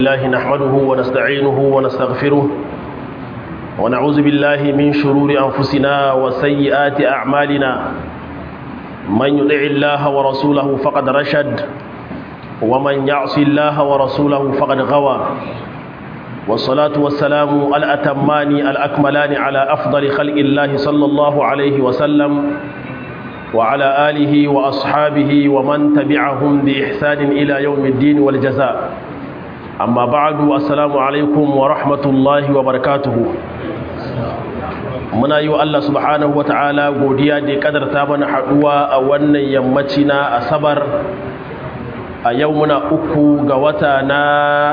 الله نحمده ونستعينه ونستغفره ونعوذ بالله من شرور أنفسنا وسيئات أعمالنا من يطع الله ورسوله فقد رشد ومن يعص الله ورسوله فقد غوى والصلاة والسلام الأتمان الأكملان على أفضل خلق الله صلى الله عليه وسلم وعلى آله وأصحابه ومن تبعهم بإحسان إلى يوم الدين والجزاء amma ba'adu assalamu alaikum wa rahmatullahi wa barakatuhu muna yi wa Allah subhanahu wa ta'ala godiya da ya kadarta mana haduwa a wannan yammaci na asabar a yau muna uku ga wata na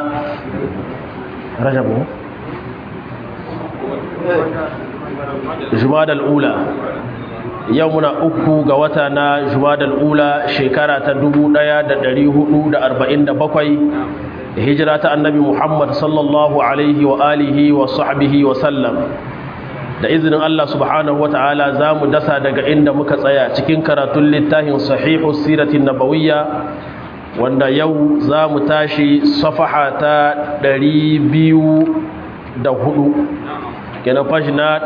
rajabu jumadal ula yau muna uku ga wata na jumadal ula shekara ta 1447 hijira ta annabi Muhammad sallallahu alaihi wa alihi wa sahbihi wa sallam da izinin Allah subhanahu wata'ala za mu dasa daga inda muka tsaya cikin karatun littafin sahihu siratin nabawiyya wanda yau za mu tashi safaha ta 204 kenan fashi na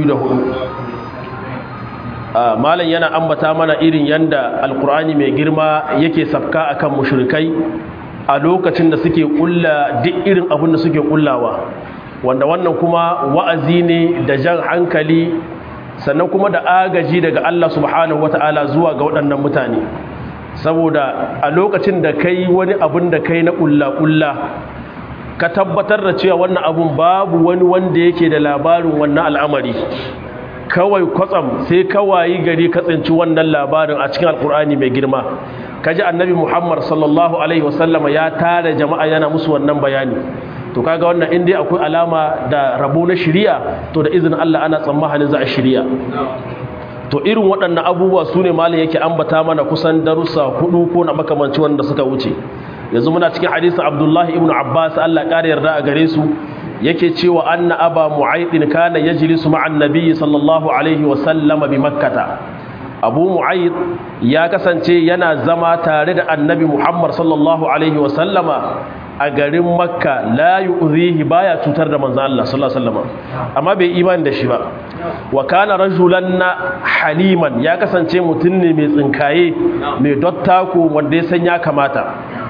204 malam yana ambata mana irin yanda alkur'ani mai girma yake sabka akan mushrikai a lokacin da suke kulla duk irin abin da suke kullawa wanda wannan kuma wa'azi ne da jan hankali sannan kuma da agaji daga Allah subhanahu wata'ala zuwa ga waɗannan mutane saboda a lokacin da kai wani abin da kai na kulla-kulla ka tabbatar da cewa wannan abun babu wani wanda yake da labarin wannan al'amari kawai kwatsam sai kawai gari ka tsinci wannan labarin a cikin alkur'ani mai girma kaji annabi muhammad sallallahu alaihi wasallama ya tare jama'a yana musu wannan bayani to kaga wannan inda akwai alama da rabo na shiriya to da izinin Allah ana tsammanin za a shiriya to irin waɗannan abubuwa su ne malin yake ambata mana kusan darussa hudu ko na makamanci wanda suka wuce yanzu muna cikin hadisin abdullahi ibn abbas Allah ƙara yarda a gare su yake cewa anna aba mu'aydin kana yajlisu ma'an nabiyyi sallallahu alaihi wasallama bi makkata abu mu'ayyid ya kasance yana zama tare da annabi muhammad sallallahu alaihi wasallama a garin makka la yu'zihi baya cutar da manzo Allah sallallahu alaihi wasallama amma bai imani da shi ba wa kana rajulan haliman ya kasance mutum ne mai tsinkaye mai dottako wanda ya san ya kamata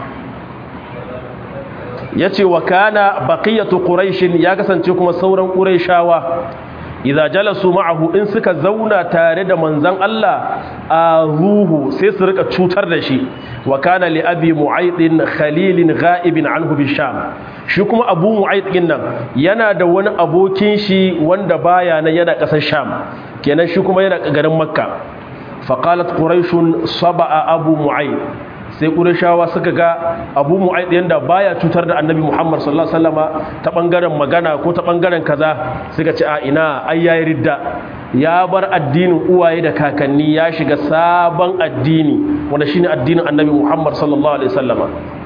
yace wa kana baqiyatu quraish ya kasance kuma sauran quraishawa idza jalasu ma'ahu in suka zauna tare da manzon Allah a ruhu sai su rika cutar da shi wa kana li abi mu'aydin khalilin ghaibin anhu bisham shi kuma abu mu'aydin nan yana da wani abokin shi wanda baya nan yana kasar sham kenan shi kuma yana garin makka faqalat quraish saba'a abu mu'ayd sai ƙurashawa suka ga abu mu'aid yanda baya cutar da annabi muhammad sallallahu alaihi wasallama ta bangaren magana ko ta bangaren kaza suka ce a ina ai yayi ridda ya bar addinin uwaye da kakanni ya shiga sabon addini wanda shine addinin annabi muhammad sallallahu alaihi wasallama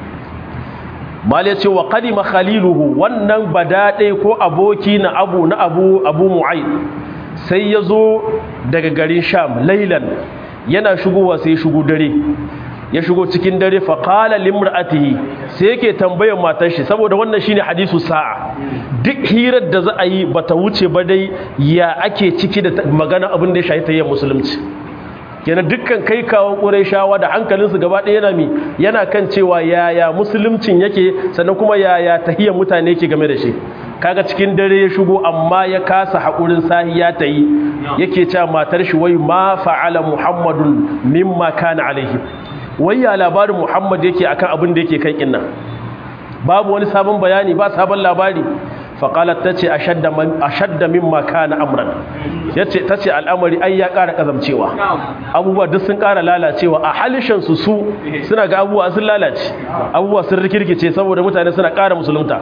mal ya ce wa qadima khaliluhu wannan badade ko aboki na abu na abu abu mu'aid sai ya zo daga garin sham lailan yana shigowa sai shigo dare ya shigo cikin dare faƙala limra'atihi sai yake tambayar matar shi saboda wannan shine hadisu sa'a duk hirar da za a yi bata wuce ba dai ya ake ciki da magana abin da ya shahi tayyar musulunci kenan dukkan kai kawon ƙurayshawa da hankalinsu gaba ɗaya yana mi yana kan cewa yaya musuluncin yake sannan kuma yaya tahiyyar mutane yake game da shi kaga cikin dare ya shigo amma ya kasa haƙurin sahiya ta yi yake cewa matar shi wai ma fa'ala muhammadun mimma kana alaihi wayya labarin Muhammad yake akan abin da yake kan kinna babu wani sabon bayani ba sabon labari faqalat tace ashadda man ashadda mimma kana amran yace tace al'amari ai ya ƙara kazamcewa abubuwa duk sun ƙara lalacewa a halishan su su suna ga abubuwa sun lalace abubuwa sun rikirkice saboda mutane suna ƙara musulunta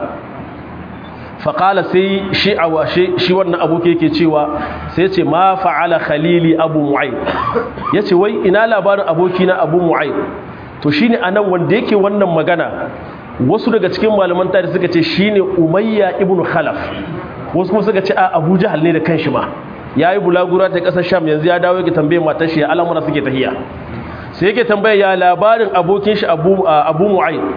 faƙala sai shi a shi wannan aboki yake cewa sai ce ma fa'ala khalili abu mu'ayyid ya ce wai ina labarin aboki na abu mu'ayyid to shi ne a nan wanda yake wannan magana wasu daga cikin malaman tare suka ce shi ne umayya ibn khalaf wasu kuma suka ce a abu jahal ne da kanshi ma ya yi bulagura ta ƙasar sham yanzu ya dawo yake tambaye matar shi al'amura suke tahiya sai yake tambaya ya labarin abokin shi abu mu'ayyid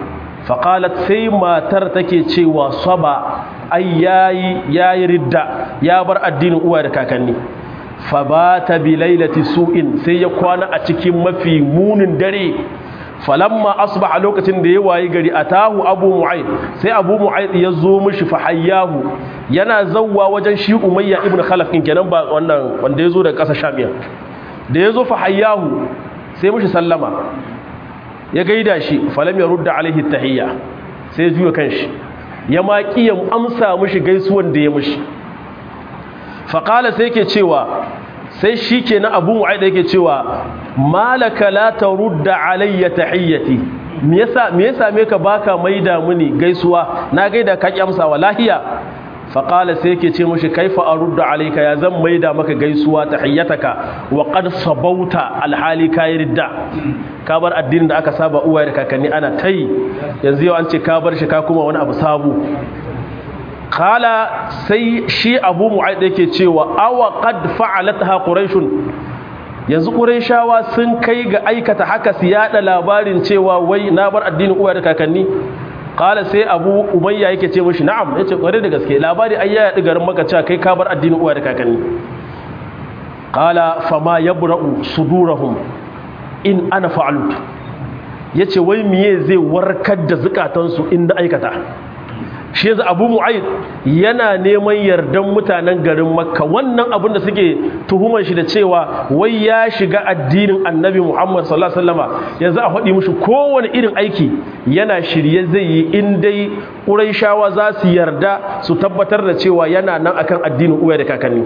faƙalat sai matar take cewa saba ai yayi yayi ridda ya bar addinin uwa da kakanni fa bata bi lailati su'in sai ya kwana a cikin mafi munin dare falamma asbaha lokacin da ya wayi gari atahu abu mu'ayd sai abu mu'ayd ya zo mishi fa hayyahu yana zawwa wajen shi umayya ibn khalaf kin kenan ba wannan wanda ya zo daga ƙasar shamiya da ya zo fa hayyahu sai mishi sallama ya gaida shi falam ya rudda alaihi tahiyya sai juya kanshi ya ma ya amsa mishi gaisuwan da ya mishi faqala sai yake cewa sai shi ke na abu mu'aida yake cewa malaka la tarudda alayya tahiyyati me yasa me yasa me ka baka maida muni gaisuwa na gaida ka ki amsa wa lahiya fa qala sai yake ce mushi kaifa arudda alayka ya zan maida maka gaisuwa tahiyyataka wa qad sabauta alhali ka ridda ka bar addinin da aka saba uwaye da kakanni ana tai yanzu yau an ce ka bar shi ka kuma wani abu sabu kala sai shi abu mu'aid yake cewa awa qad fa'alatha quraishun yanzu quraishawa sun kai ga aikata haka su yada labarin cewa wai na bar addinin uwa da kakanni kala sai abu umayya yake ce mishi na'am yace kware da gaske labari ai ya yadi garin maka cewa kai ka bar addinin uwa da kakanni kala fama yabra'u sudurahum in ana fa'alut yace wai miye zai warkar da zukatansu in da aikata shi yanzu abu mu'ayyid yana neman yardan mutanen garin makka wannan abin da suke tuhumar shi da cewa wai ya shiga addinin annabi muhammad sallallahu alaihi wasallama yanzu a faɗi mushi kowane irin aiki yana shirye zai yi in dai ƙuraishawa za su yarda su tabbatar da cewa yana nan akan addinin uwa da kakanni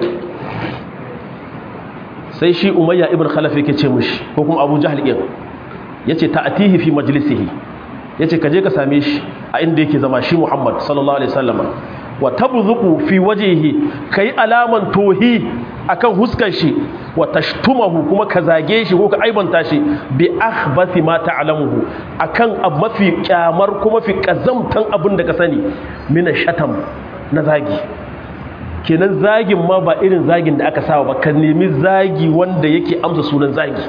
sai shi umayya ibn khalaf yake ce mushi ko kuma abu jahl ɗin yace ta'atihi fi majlisihi yace ka je ka same shi a inda yake zama shi Muhammad sallallahu alaihi wasallam wa tabzuqu fi wajhihi kai alaman tohi akan huskar shi wa tashtumahu kuma ka zage shi ko ka aibanta shi bi akhbathi ma ta'lamuhu akan abu mafi kyamar kuma fi kazamtan abin da ka sani mina shatam na zagi kenan zagin ma ba irin zagin da aka saba ba ka nemi zagi wanda yake amsa sunan zagi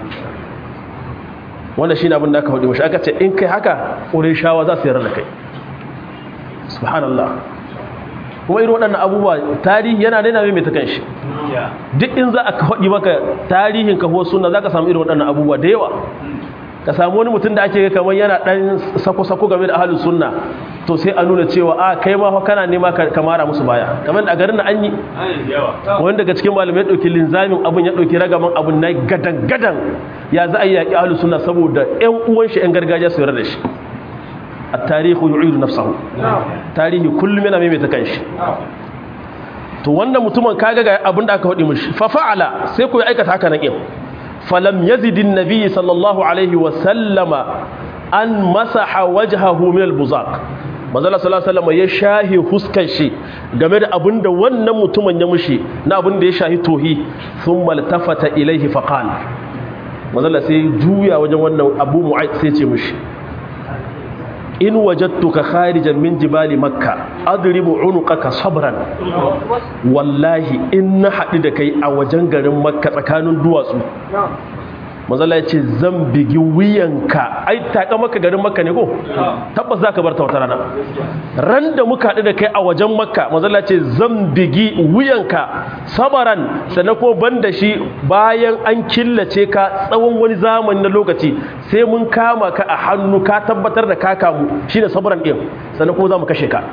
wanda shi abin da aka faɗi mashi aka ce in kai haka shawa za su yarda da kai subhanallah kuma irin waɗannan abubuwa tarihi yana daina mai ta kanshi duk in za a faɗi maka tarihin kahuwar suna za ka samu irin waɗannan abubuwa da yawa ka samu wani mutum da ake kamar yana ɗan sako-sako game da ahalin sunna to sai a nuna cewa a kai ma kana nema ka mara musu baya kamar da a garin da an yi wani daga cikin malamai ya ɗauki linzamin abin ya ɗauki ragaman abin na gadan-gadan ya za a yi yaƙi ahalin sunna saboda ƴan uwan shi ƴan gargajiya su yarda da shi a tarihu yu'idu nafsahu tarihi kullum yana maimaita kanshi to wannan mutumin kaga ga abin da aka faɗi mishi fa fa'ala sai ku aikata haka nan falam yazidin nabi sallallahu alaihi wasallama an masaha wajhahu min albuzaq manzala sallallahu alaihi wasallam ya shahi huskar shi game da abinda wannan mutumin ya mushi na abinda ya shahi tohi thumma altafata ilaihi faqala manzala sai juya wajen wannan abu mu'ayyid sai ce mushi in wajadtuka kharijan min jibali makka adribu unuqaka sabran wallahi in na haɗu da kai a wajen garin makka tsakanin duwatsu mazala ya ce zan bigi wuyanka ai taƙa maka garin makka ne ko tabbas za ka bar ta wata rana ran da muka haɗu da kai a wajen makka mazala ce zan bigi wuyanka sabaran sannan ko ban da shi bayan an killace ka tsawon wani zamani na lokaci sai mun kama ka a hannu ka tabbatar da ka kamu shi ne sabaran ɗin sannan kuma za mu kashe ka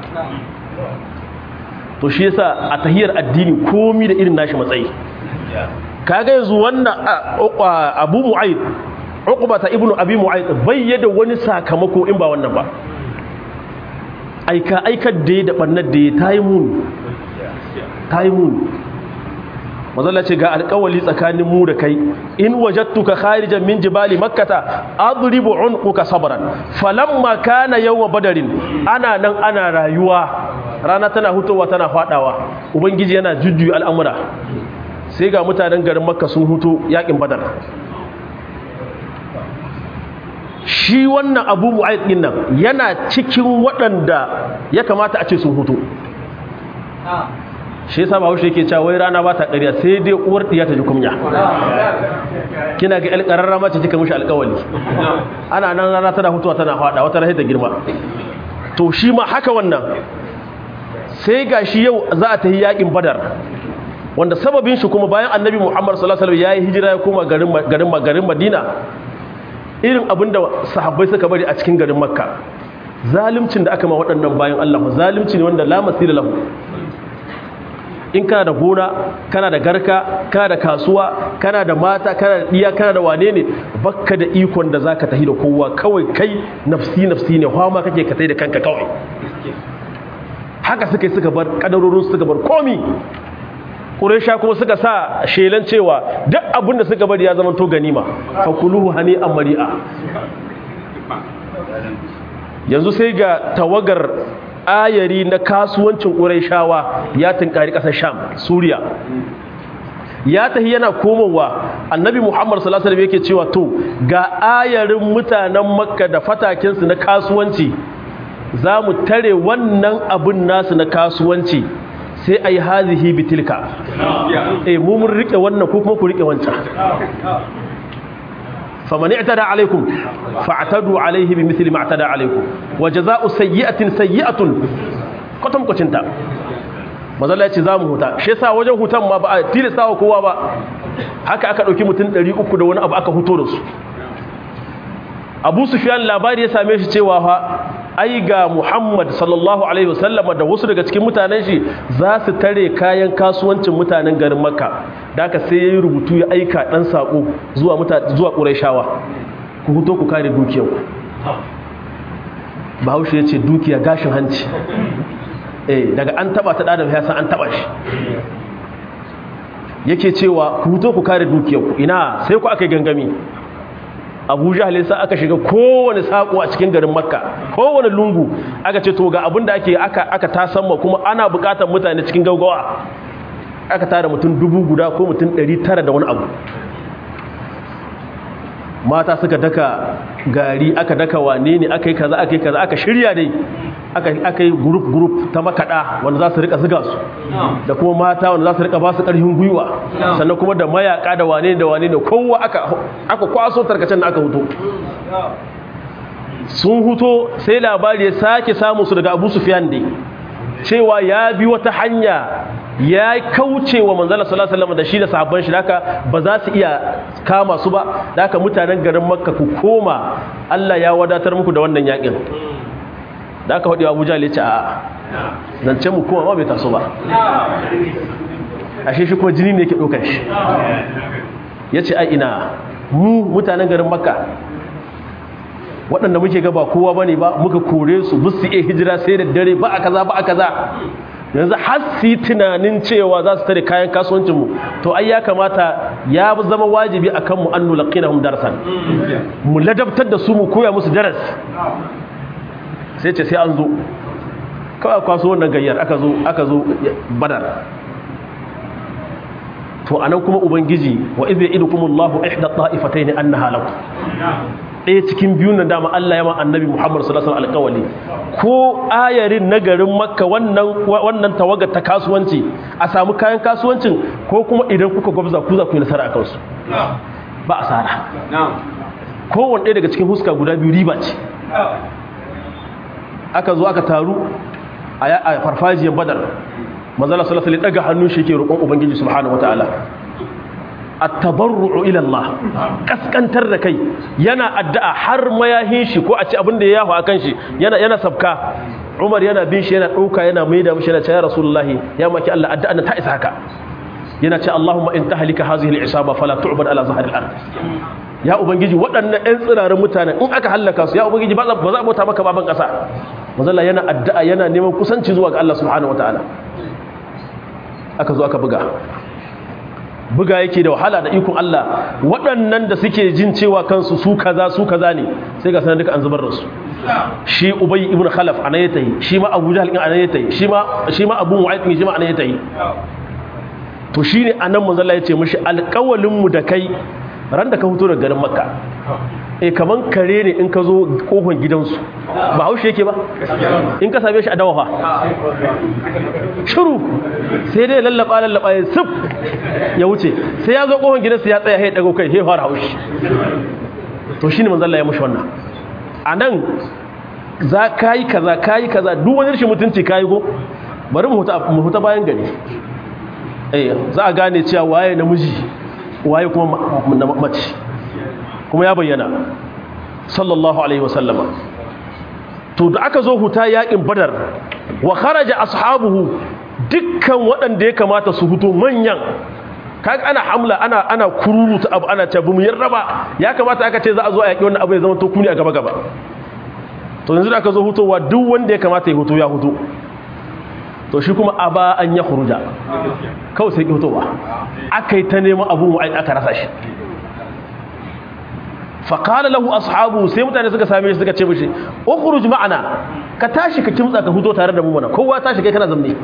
to shi yasa a tahiyar addini komi da irin nashi matsayi kaga yanzu wannan abu mu'ayyid uqbata ibnu abi mu'ayyid bayyana wani sakamako in ba wannan ba aika aikar da da bannar da tayi mun tayi mun mazalla ce ga alƙawali tsakanin mu da kai in wajadtuka kharijan min jibali makkata adribu unquka sabran falamma kana yawma badarin ana nan ana rayuwa rana tana hutowa tana fadawa ubangiji yana jujjuyi al'amura sai ga mutanen garin makka sun hutu yakin badar shi wannan abu mu'ayyid din nan yana cikin waɗanda ya kamata a ce sun hutu shi yasa ba haushe yake cewa wai rana ba ta ƙarya sai dai uwar diya ta ji kunya kina ga alƙararra mace kika mishi alƙawali ana nan rana tana hutuwa tana faɗa wata rahi ta girma to shi ma haka wannan sai ga shi yau za a tafi yakin badar wanda sababin shi kuma bayan annabi muhammad sallallahu alaihi wasallam yayi hijira ya koma garin garin garin madina irin abinda sahabbai suka bari a cikin garin makka zalimcin da aka ma waɗannan bayan Allah zalimci ne wanda la masira lahu in kana da gona kana da garka kana da kasuwa kana da mata kana da iya kana da wane ne bakka da ikon da zaka tafi da kowa kawai kai nafsi nafsi ne hama kake ka tai da kanka kawai haka suka suka bar kadarorin suka bar komi Quraysha kuma suka sa shelan cewa duk abin da suka bari ya zama to ganima fakuluhu hani amri'a yanzu sai ga tawagar ayari na kasuwancin ƙuraishawa ya tunkari ƙasar sham suriya ya tahi yana komowa annabi muhammad sallallahu alaihi yake cewa to ga ayarin mutanen makka da fatakinsu na kasuwanci za mu tare wannan abin nasu na kasuwanci sai a yi hazihi bitilka eh mu mun riƙe wannan ko kuma ku riƙe wancan فمن اعتدى عليكم فاعتدوا عليه بمثل ما اعتدى عليكم وجزاء سيئة سيئة كتم كتنتا mazalla ya ce za mu huta shi yasa wajen hutan ma ba a tilasta wa kowa ba haka aka ɗauki mutum 300 da wani abu aka huto da su abu sufyan labari ya same shi cewa fa ai ga muhammad sallallahu alaihi wasallam da wasu daga cikin mutanen shi za su tare kayan kasuwancin mutanen garin makka da aka sai ya yi rubutu ya aika ɗan saƙo zuwa zuwa ƙuraishawa ku huto ku kare dukiyarku bahaushe ya ce dukiya gashin hanci eh daga an taba ta ɗadam ya san an taba shi yake cewa ku huto ku kare dukiyarku ina sai ku aka gangami abu jahal yasa aka shiga kowane sako a cikin garin makka kowane lungu aka ce to ga abin da ake aka aka tasamma kuma ana bukatar mutane cikin gaugawa aka tara mutum dubu guda ko mutum ɗari tara da wani abu mata suka daka gari aka daka wane ne aka yi kaza aka yi kaza aka shirya dai aka yi gurup gurup ta makaɗa wanda za su rika ziga su da kuma mata wanda za su rika ba su ƙarfin gwiwa sannan kuma da mayaka da wane da wane da kowa aka kwaso tarkacen da aka huto sun huto sai labari ya sake samu su daga abu sufiyan dai cewa ya bi wata hanya ya kauce wa manzala sallallahu alaihi wasallam da shi da sahabban shi haka ba za su iya kama su ba haka mutanen garin makka ku koma Allah ya wadatar muku da wannan yakin da aka faɗi abuja ya ce a zance mu kuma ma bai taso ba ashe shi kuma jini ne ke ɗaukar shi ya ce a ina mu mutanen garin makka waɗanda muke gaba kowa ba ne ba muka kore su busu iya hijira sai da dare ba a kaza ba a kaza yanzu har su yi tunanin cewa za su tare kayan kasuwancinmu to ai ya kamata ya zama wajibi a kanmu an nulaƙina hum darasan mu ladabtar da su mu koya musu daras sai ce sai an zo kawai kwaso wannan gayyar aka zo aka zo badar to anan kuma ubangiji wa idza idukumullahu ihda ta'ifatayn annaha lakum ɗaya cikin biyun nan dama Allah ya ma annabi Muhammad sallallahu alaihi wasallam ko ayarin na garin Makka wannan wannan tawagar ta kasuwanci a samu kayan kasuwancin ko kuma idan kuka gwabza ku za ku yi nasara akan su ba asara ko wanda daga cikin huska guda biyu riba ce aka zo aka taru a farfajiyar Badar manzala sallallahu alaihi daga hannun shi ke roƙon ubangiji subhanahu wataala at-tabarru'u ila Allah kaskantar da kai yana addu'a har mayahin shi ko a ci abin da ya yahu akan shi yana yana sabka Umar yana bin shi yana dauka yana maida mishi yana cewa Rasulullahi ya maki Allah addu'a ta isa haka yana ce Allahumma in tahlika hadhihi al-isaba fala tu'bad ala zahri al-ard ya ubangiji waɗannan ɗan tsirarin mutanen in aka hallaka su ya ubangiji ba za a bauta maka baban ƙasa manzala yana addu'a yana neman kusanci zuwa ga Allah subhanahu wataala aka zo aka buga buga yake da wahala da ikon Allah waɗannan da suke jin cewa kansu su kaza su kaza ne sai ga sanar duka an zubar da su shi ubay ibn khalaf ana ya tayi shi ma abu jahl ana ya tayi shi ma shi ma abu mu'ayyid shi ma ana ya tayi to shine anan manzo Allah ya ce mishi alƙawalin mu da kai ran da ka fito daga garin makka e kaman kare ne in ka zo kofar gidansu ba haushe yake ba in ka same shi a dawa fa shiru sai dai lallaba lallaba ya sif ya wuce sai ya zo kofar gidansu ya tsaya ya dago kai ya fara haushi to shine manzon Allah ya mushi wannan anan za kai kaza kai kaza duk wani rashin mutunci kai go bari mu huta mu huta bayan gari eh za a gane cewa waye namiji waye kuma mace kuma ya bayyana sallallahu alaihi wasallama to da aka zo huta yakin badar wa kharaja ashabuhu dukkan waɗanda ya kamata su huto manyan kaga ana hamla ana ana kururuta abu ana ce bamu yarda ba ya kamata aka ce za a zo a yaki wannan abu ya zama to kuni a gaba gaba to yanzu da aka zo hutowa duk wanda ya kamata ya huto ya huto to shi kuma aba an ya khuruja kawai sai ki hutowa akai ta neman abu aka rasa shi faƙala lahu ashabu sai mutane suka same shi suka ce mishi ukhruj ma'ana ka tashi ka kimtsa ka fito tare da mu mana kowa tashi kai kana zamne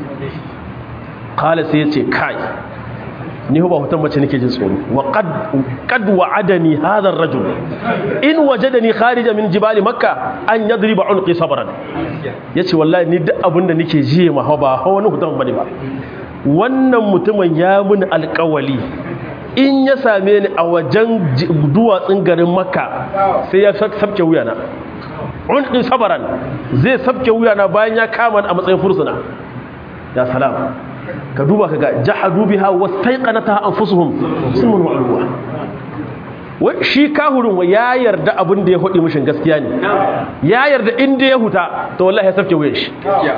qala sai yace kai ni ba hutan mace nake jin tsoro wa qad qad wa'adani hadha ar-rajul in wajadani kharija min jibali makkah an yadriba unqi sabran yace wallahi ni duk abinda nake jiye ma ba wani hutan bane ba wannan mutumin ya mun alƙawali in ya same ni a wajen duwatsun garin makka sai ya sabke wuyana ɗin sabaran zai sabke wuyana bayan ya kama a matsayin fursuna ya salam ka duba ka ga jahadu biha wastaiqanata anfusuhum sumun wa'luwa wai shi kahurin wa ya yarda abin da ya hudi mishin gaskiya ne ya yarda inda ya huta to wallahi ya sabke wuyan shi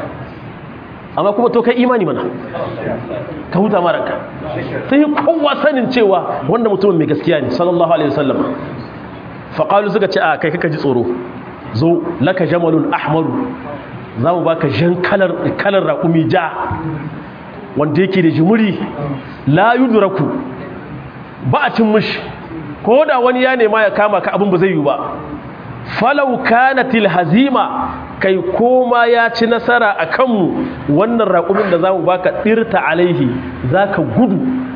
amma kuma to kai imani mana ka huta maranka sai kowa sanin cewa wanda mutumin mai gaskiya ne sallallahu alaihi wasallam faqalu suka ce a kai kaka ji tsoro zo laka jamalun ahmaru za mu baka jan kalar kalar raƙumi ja wanda yake da jimuri la yudraku ba a cin mishi ko da wani ya nema ya kama ka abin ba zai yi ba falau kanatil hazima kai koma ya ci nasara a kanmu wannan raƙumin da za mu baka ɗirta alaihi za ka gudu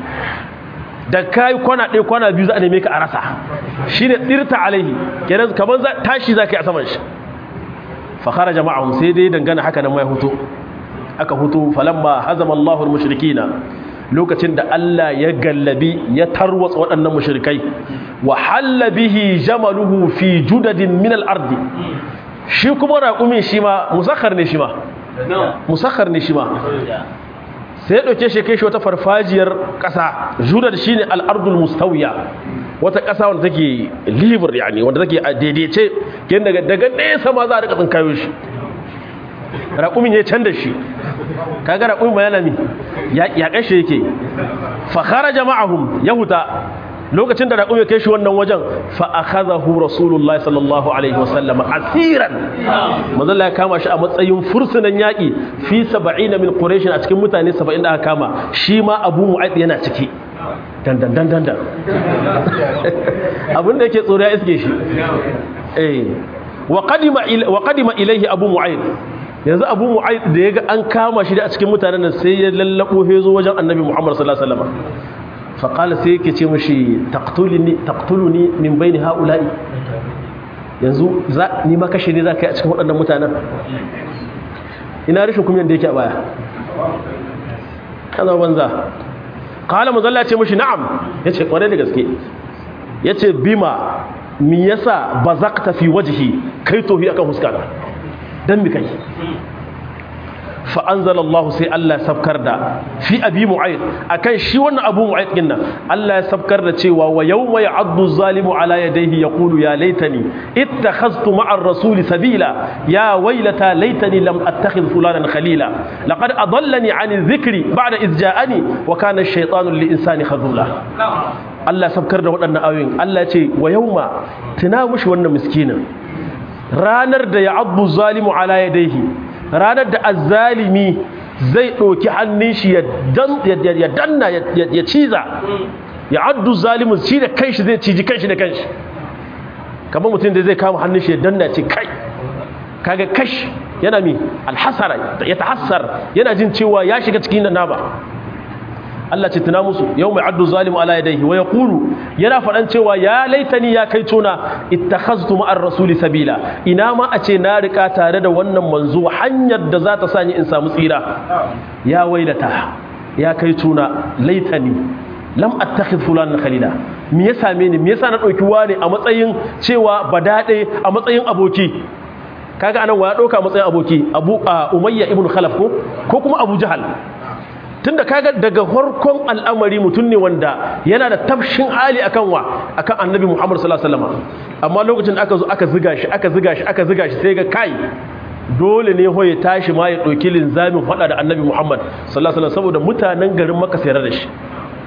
da ka yi kwana ɗaya kwana biyu za a neme ka a rasa shi ne ɗirta alaihi kenan kamar tashi za ka yi a saman shi fakara jama'ahun sai dai dangana haka nan mai hutu aka hutu falamma hazama Allahul mushrikina lokacin da Allah ya gallabi ya tarwatsa waɗannan mushrikai wa halla bihi jamaluhu fi judadin min al-ardi shi kuma raƙumin shi ma musakhar ne shi ma musakhar ne shi ma sai ya ɗauke shi kai shi wata farfajiyar ƙasa judad shine al-ardul mustawiya wata ƙasa wanda take liver yani wanda take a daidaice kin daga daga nesa ma za a rika tsinkayo shi raƙumin ya canza shi kaga raƙumin ma yana mi ya kashe yake fa kharaja ma'ahum yahuta lokacin da raƙumi kai shi wannan wajen fa akhadahu rasulullahi sallallahu alaihi wasallam asiran manzo ya kama shi a matsayin fursunan yaki fi 70 min quraish a cikin mutane 70 da aka kama shi ma abu mu'ayd yana ciki dan dan dan dan abinda yake tsoro ya iske shi eh wa qadima wa qadima ilayhi abu mu'ayd yanzu abu mu'ayd da yaga an kama shi da a cikin mutanen nan sai ya lallabo hezo wajen annabi muhammad sallallahu alaihi wasallam faƙala sai yake ce mashi taktuluni min bai ni ha'ula'i yanzu ni ma kashe ne za ka yi a cikin waɗannan mutanen ina rashin kumyan da yake a baya ana banza ƙala mazalla ce mashi na'am ya ce ƙwarai da gaske ya ce bima mi yasa ba za ka tafi wajihi kai tohi akan huskana don mi kai fa'anzala Allah sai Allah sabkar da fi abi mu'ayyid akan shi wannan abu mu'ayyid din nan Allah ya sabkar da cewa wa yawma ya'addu zalimu ala yadayhi yaqulu ya laitani ittakhadhtu ma'a ar-rasuli sabila ya waylata laitani lam attakhidh fulanan khalila laqad adallani 'ani dhikri ba'da idh ja'ani wa kana ash-shaytanu lil-insani khadhula Allah sabkar da waɗannan ayoyin Allah ya ce wa yawma tuna mushi wannan miskinin ranar da ya'addu zalimu ala yadayhi ranar da azzalimi zai ɗauki hannun shi ya danna ya ciza ya addu zalimin shi da kanshi zai ciji kanshi da kanshi kamar mutum da zai kama hannun shi ya danna ce kai kaga kash yana mi alhasara ya tahassar yana jin cewa ya shiga cikin da nama Allah ce tuna musu yau mai addu zalimu ala yadayhi wa yaqulu yana faɗan cewa ya laitani ya kai tuna ittakhaztu ma'ar rasuli sabila ina ma a ce na rika tare da wannan manzo hanyar da za ta sani in samu tsira ya wailata ya kai tuna laitani lam attakhidh fulanan khalila me ya same ni me yasa na dauki wani a matsayin cewa badade a matsayin aboki kaga anan wa ya dauka matsayin aboki abu umayya ibn khalaf ko ko kuma abu jahal tunda kaga daga farkon al'amari mutum ne wanda yana da tafshin hali akan wa akan annabi Muhammad sallallahu alaihi wasallam amma lokacin da aka zo aka ziga shi aka ziga shi aka ziga shi sai ga kai dole ne hoye tashi ma ya dauki linzamin fada da annabi Muhammad sallallahu alaihi wasallam saboda mutanen garin Makka sai da shi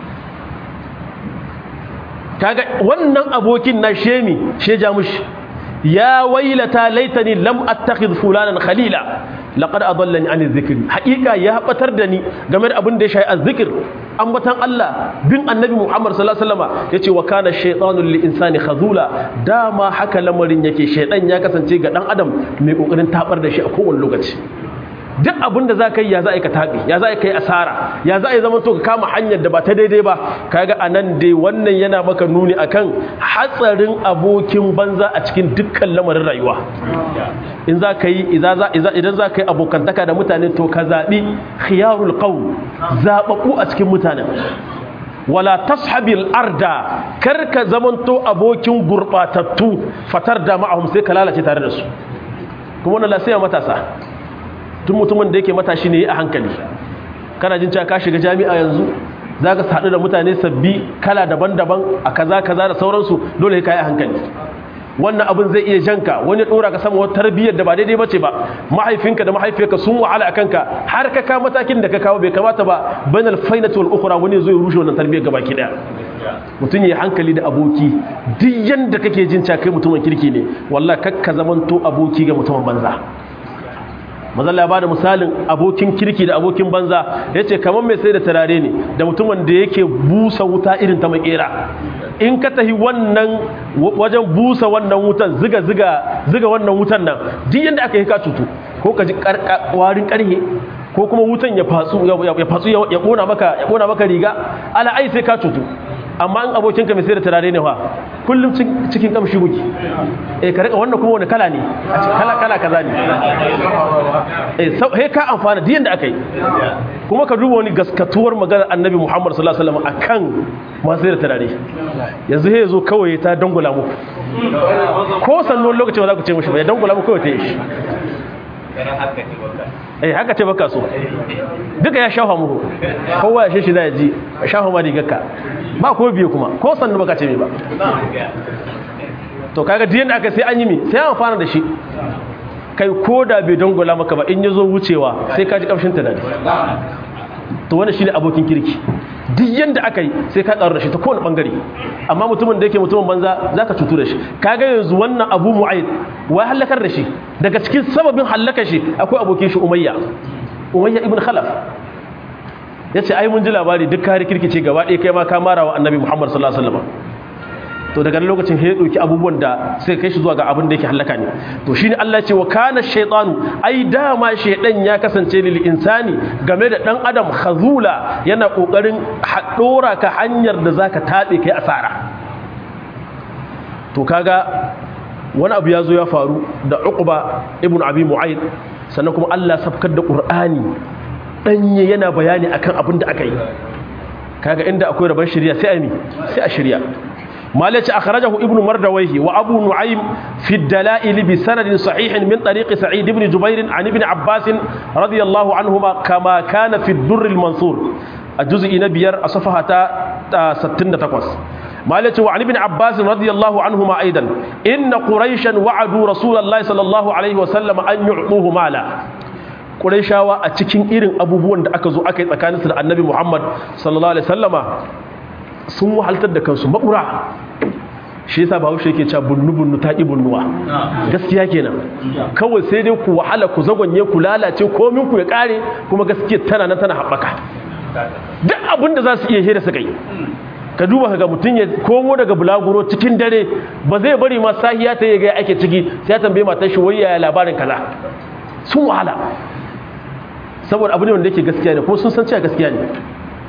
kaga wannan abokin na shemi sheja mushi ya wailata laitani lam attakhidh fulanan khalila laqad adallani an dhikri haqiqa ya batar da ni game da abin da ya shayi azzikr ambatan Allah bin annabi Muhammad sallallahu alaihi wasallam yace wa kana shaytanu lil insani khazula dama haka lamarin yake shaydan ya kasance ga dan adam mai kokarin tabar da shi a kowane lokaci duk abin da za ka yi ya za a yi ka taɓi ya za a yi ka yi asara ya za a yi zama to ka kama hanyar da ba ta daidai ba kaga a nan dai wannan yana maka nuni akan hatsarin abokin banza a cikin dukkan lamarin rayuwa in za ka yi idan za ka yi abokantaka da mutane to ka zaɓi khiyarul qawl zaɓaɓɓu a cikin mutanen wala tashabil arda kar ka zamanto abokin gurɓatattu fatar da ma'ahum sai ka lalace tare da su kuma wannan lasaya matasa tun mutumin da yake matashi ne a hankali kana jin cewa ka shiga jami'a yanzu za ka haɗu da mutane sabbi kala daban-daban a kaza kaza da sauransu dole ka yi a hankali wannan abin zai iya janka wani ɗora ka sama wata tarbiyyar da ba daidai bace ba mahaifinka da mahaifiyarka sun wahala a kanka har ka kawo matakin da ka kawo bai kamata ba banal fainatu wal ukhra wani zai rushe wannan tarbiyyar gaba ki daya mutum ya hankali da aboki duk yanda kake jin cewa kai mutumin kirki ne wallahi kakka zamanto aboki ga mutumin banza mazalla ba da misalin abokin kirki da abokin banza ya ce kamar mai sai da turare ne da mutumin da yake busa wuta irin ta makera in ka tahi wannan wajen busa wannan wutan ziga ziga ziga wannan wutan nan duk yanda aka yi ka cutu ko ka ji warin karhe ko kuma wutan ya fatsu ya fatsu ya kona maka ya kona maka riga ala ai sai ka cutu amma in abokinka mai sai da turare ne fa kullum cikin kamshi guki eh ka rika wannan kuma wani kala ne kala kala kaza ne eh sai ka amfana diyan da akai kuma ka duba wani gaskatuwar maganar annabi Muhammad sallallahu alaihi wasallam akan masu sai da turare yanzu sai zo kawai ta dangula muku ko sannon lokacin ba za ku ce mishi ba ya dangula muku kawai ta yi shi eh haka ce baka so duka ya shafa muku kowa ya shi da ya ji shafa ma rigarka ba ko biye kuma ko sannu baka ce me ba to kaga diyan da aka sai an yi mi sai an fara da shi kai ko da bai dongola maka ba in yazo wucewa sai ka ji kamshin ta dadi to wannan shine abokin kirki duk yanda aka yi sai ka tsaro da shi ta kowane bangare amma mutumin da yake mutumin banza zaka cutu da shi kaga yanzu wannan abu mu'ayyid wai halakar da shi daga cikin sababin halakar shi akwai abokin shi umayya umayya ibn khalaf yace ai mun ji labari duk kare kirkice gaba ɗaya kai ma ka mara wa annabi muhammad sallallahu alaihi wasallam to daga lokacin ya dauki abubuwan da sai kai shi zuwa ga abin da yake halaka ne to shine Allah ce wa kana shaytanu ai dama shaydan ya kasance lil insani game da dan adam khazula yana kokarin haɗora ka hanyar da zaka tabe kai asara to kaga wani abu ya zo ya faru da uqba ibn abi mu'ayd sannan kuma Allah sabkar da qur'ani danye yana bayani akan abin da aka yi kaga inda akwai rabon shari'a sai a mi sai a shari'a مالك أخرجه ابن مردويه وأبو نعيم في الدلائل بسند صحيح من طريق سعيد بن جبير عن ابن عباس رضي الله عنهما كما كان في الدر المنصور الجزء نبير أصفحة ستين تقوس مالك وعن ابن عباس رضي الله عنهما أيضا إن قريشا وعدوا رسول الله صلى الله عليه وسلم أن يعطوه مالا Qurayshawa a cikin irin abubuwan da aka zo aka yi tsakaninsu da Annabi Muhammad sallallahu alaihi wasallama sun wahaltar da kansu makura shi yasa bahaushe yake cewa bunnu bunnu ta ki bunnuwa gaskiya kenan kawai sai dai ku wahala ku zagonye ku lalace komin ku ya kare kuma gaskiya tana nan tana haɓaka duk abin da za su iya hira su kai ka duba ga mutum ya komo daga bulaguro cikin dare ba zai bari ma sahiya ta yi ga ake ciki sai ya tambaye matar shi wayya labarin kaza sun wahala saboda abu ne wanda yake gaskiya ne ko sun san cewa gaskiya ne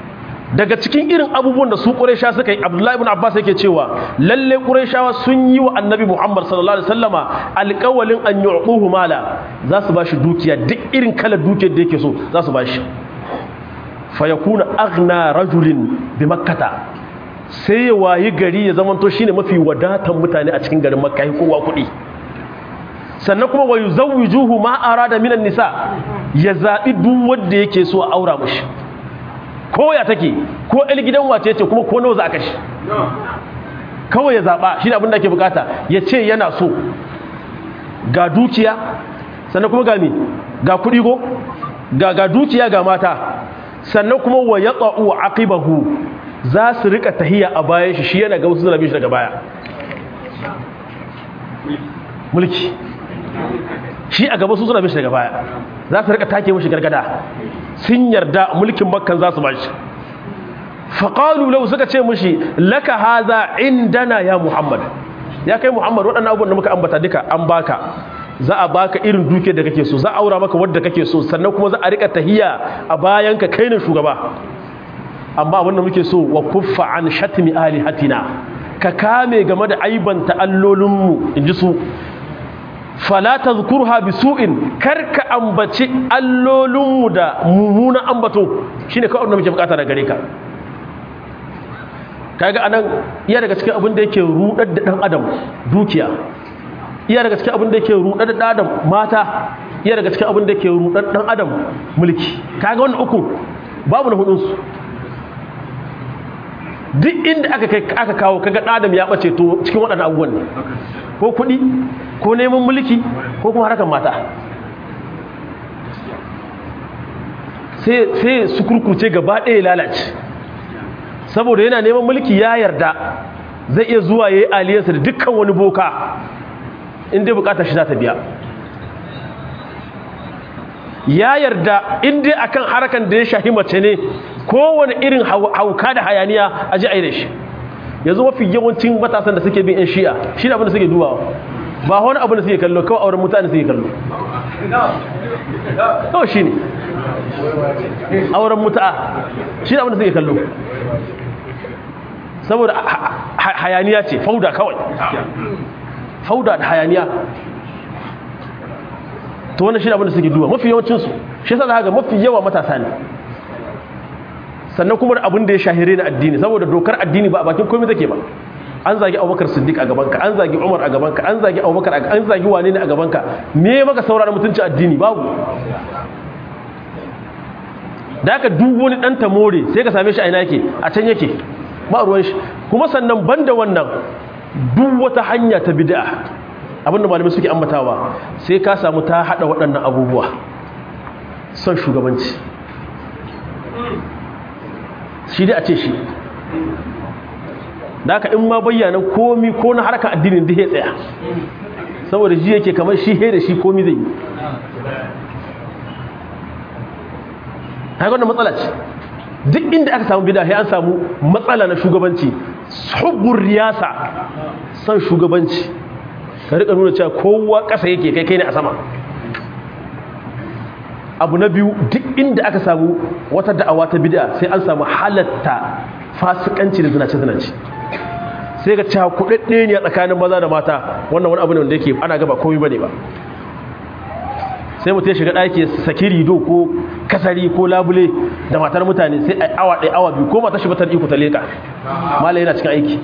daga cikin irin abubuwan da su ƙuraisha suka yi abdullahi ibn abbas yake cewa lalle ƙuraishawa sun yi wa annabi muhammad sallallahu alaihi wasallama alƙawalin an yu'tuhu mala za su bashi dukiya duk irin kalar dukiyar da yake so za su bashi fa yakuna aghna rajulin bi makkata sai ya wayi gari ya zamanto shine mafi wadatan mutane a cikin garin makka yi kowa kuɗi sannan kuma wa yuzawwijuhu ma arada minan nisa ya zabi duk wanda yake so a aura mishi ko ya take ko el gidan wace ce kuma ko nawa za a kashi kawai ya zaba shine abin da ake bukata ya ce yana so ga dukiya sannan kuma ga me ga kuɗi go ga ga dukiya ga mata sannan kuma wa yaqa'u aqibahu za su rika tahiya a bayan shi shi yana ga wasu zalabi shi daga baya mulki shi a gaba su suna mishi daga baya za su rika take mishi gargada sun yarda mulkin bakkan za su bashi faƙalu lau suka ce mishi laka haza indana ya muhammad ya kai muhammad waɗannan abubuwan da muka ambata duka an baka za a baka irin duke da kake so za a aura maka wadda kake so sannan kuma za a rika tahiya a bayan ka kai ne shugaba amma abin da muke so wa kuffa an shatmi alihatina ka kame game da aibanta allolinmu in ji su fala tazkurha bisu'in karka ambaci allolinmu da mummunan ambato shine kawai da muke bukata da gare ka kaga anan iya daga cikin abin da yake rudar da dan adam dukiya iya daga cikin abin da yake rudar da dan adam mata iya daga cikin abin da yake rudar dan adam mulki kaga wannan uku babu na hudun su duk inda aka kai aka kawo kaga dan adam ya bace to cikin waɗannan abubuwan ne ko kuɗi ko neman mulki ko kuma harkar mata sai su kurkuce gaba ɗaya lalace saboda yana neman mulki ya yarda zai iya zuwa ya yi aliyarsa da dukkan wani boka inda bukatar shi za ta biya ya yarda inda akan harkan da ya shahi mace ne kowane irin hauka da hayaniya a ji a yi da shi yanzu mafi yawancin matasan da suke bin 'yan shi'a shi da abin da suke dubawa ba wani abin da suke kallo kawai auren mutane suke kallo kawai shi ne auren mutu'a shi da abin da suke kallo saboda hayaniya ce fauda kawai fauda da hayaniya to wannan shi da abin da suke duba mafi yawancinsu shi sa haka mafi yawa matasa ne sannan kuma da abin da ya shahire na addini saboda dokar addini ba a bakin komai take ba an zagi abubakar siddiq a gabanka an zagi umar a gabanka an zagi abubakar an zagi wane ne a gabanka me maka saurara mutunci addini babu da aka duk wani dan tamore sai ka same shi a ina yake a can yake ba ruwan shi kuma sannan banda wannan duk wata hanya ta bid'a abinda malamai suke ambatawa sai ka samu ta hada waɗannan abubuwa son shugabanci shi dai a ce shi da aka in ma bayyana komi ko na harkar addinin da ya tsaya saboda ji yake kamar shi he da shi komi zai yi haka wannan matsala ce duk inda aka samu bida an samu matsala na shugabanci hubbun riyasa son shugabanci ka rika nuna cewa kowa ƙasa yake kai kai ne a sama abu na biyu duk inda aka samu wata da'awa ta bid'a sai an samu halatta fasikanci da zinace-zinace sai ga cewa kudadde ne a tsakanin maza da mata wannan wani abu ne wanda yake ana gaba komai bane ba sai mutum ya shiga ɗaki saki rido ko kasari ko labule da matar mutane sai a awa ɗaya awa biyu ko matar shi batar iko ta leka malai yana cikin aiki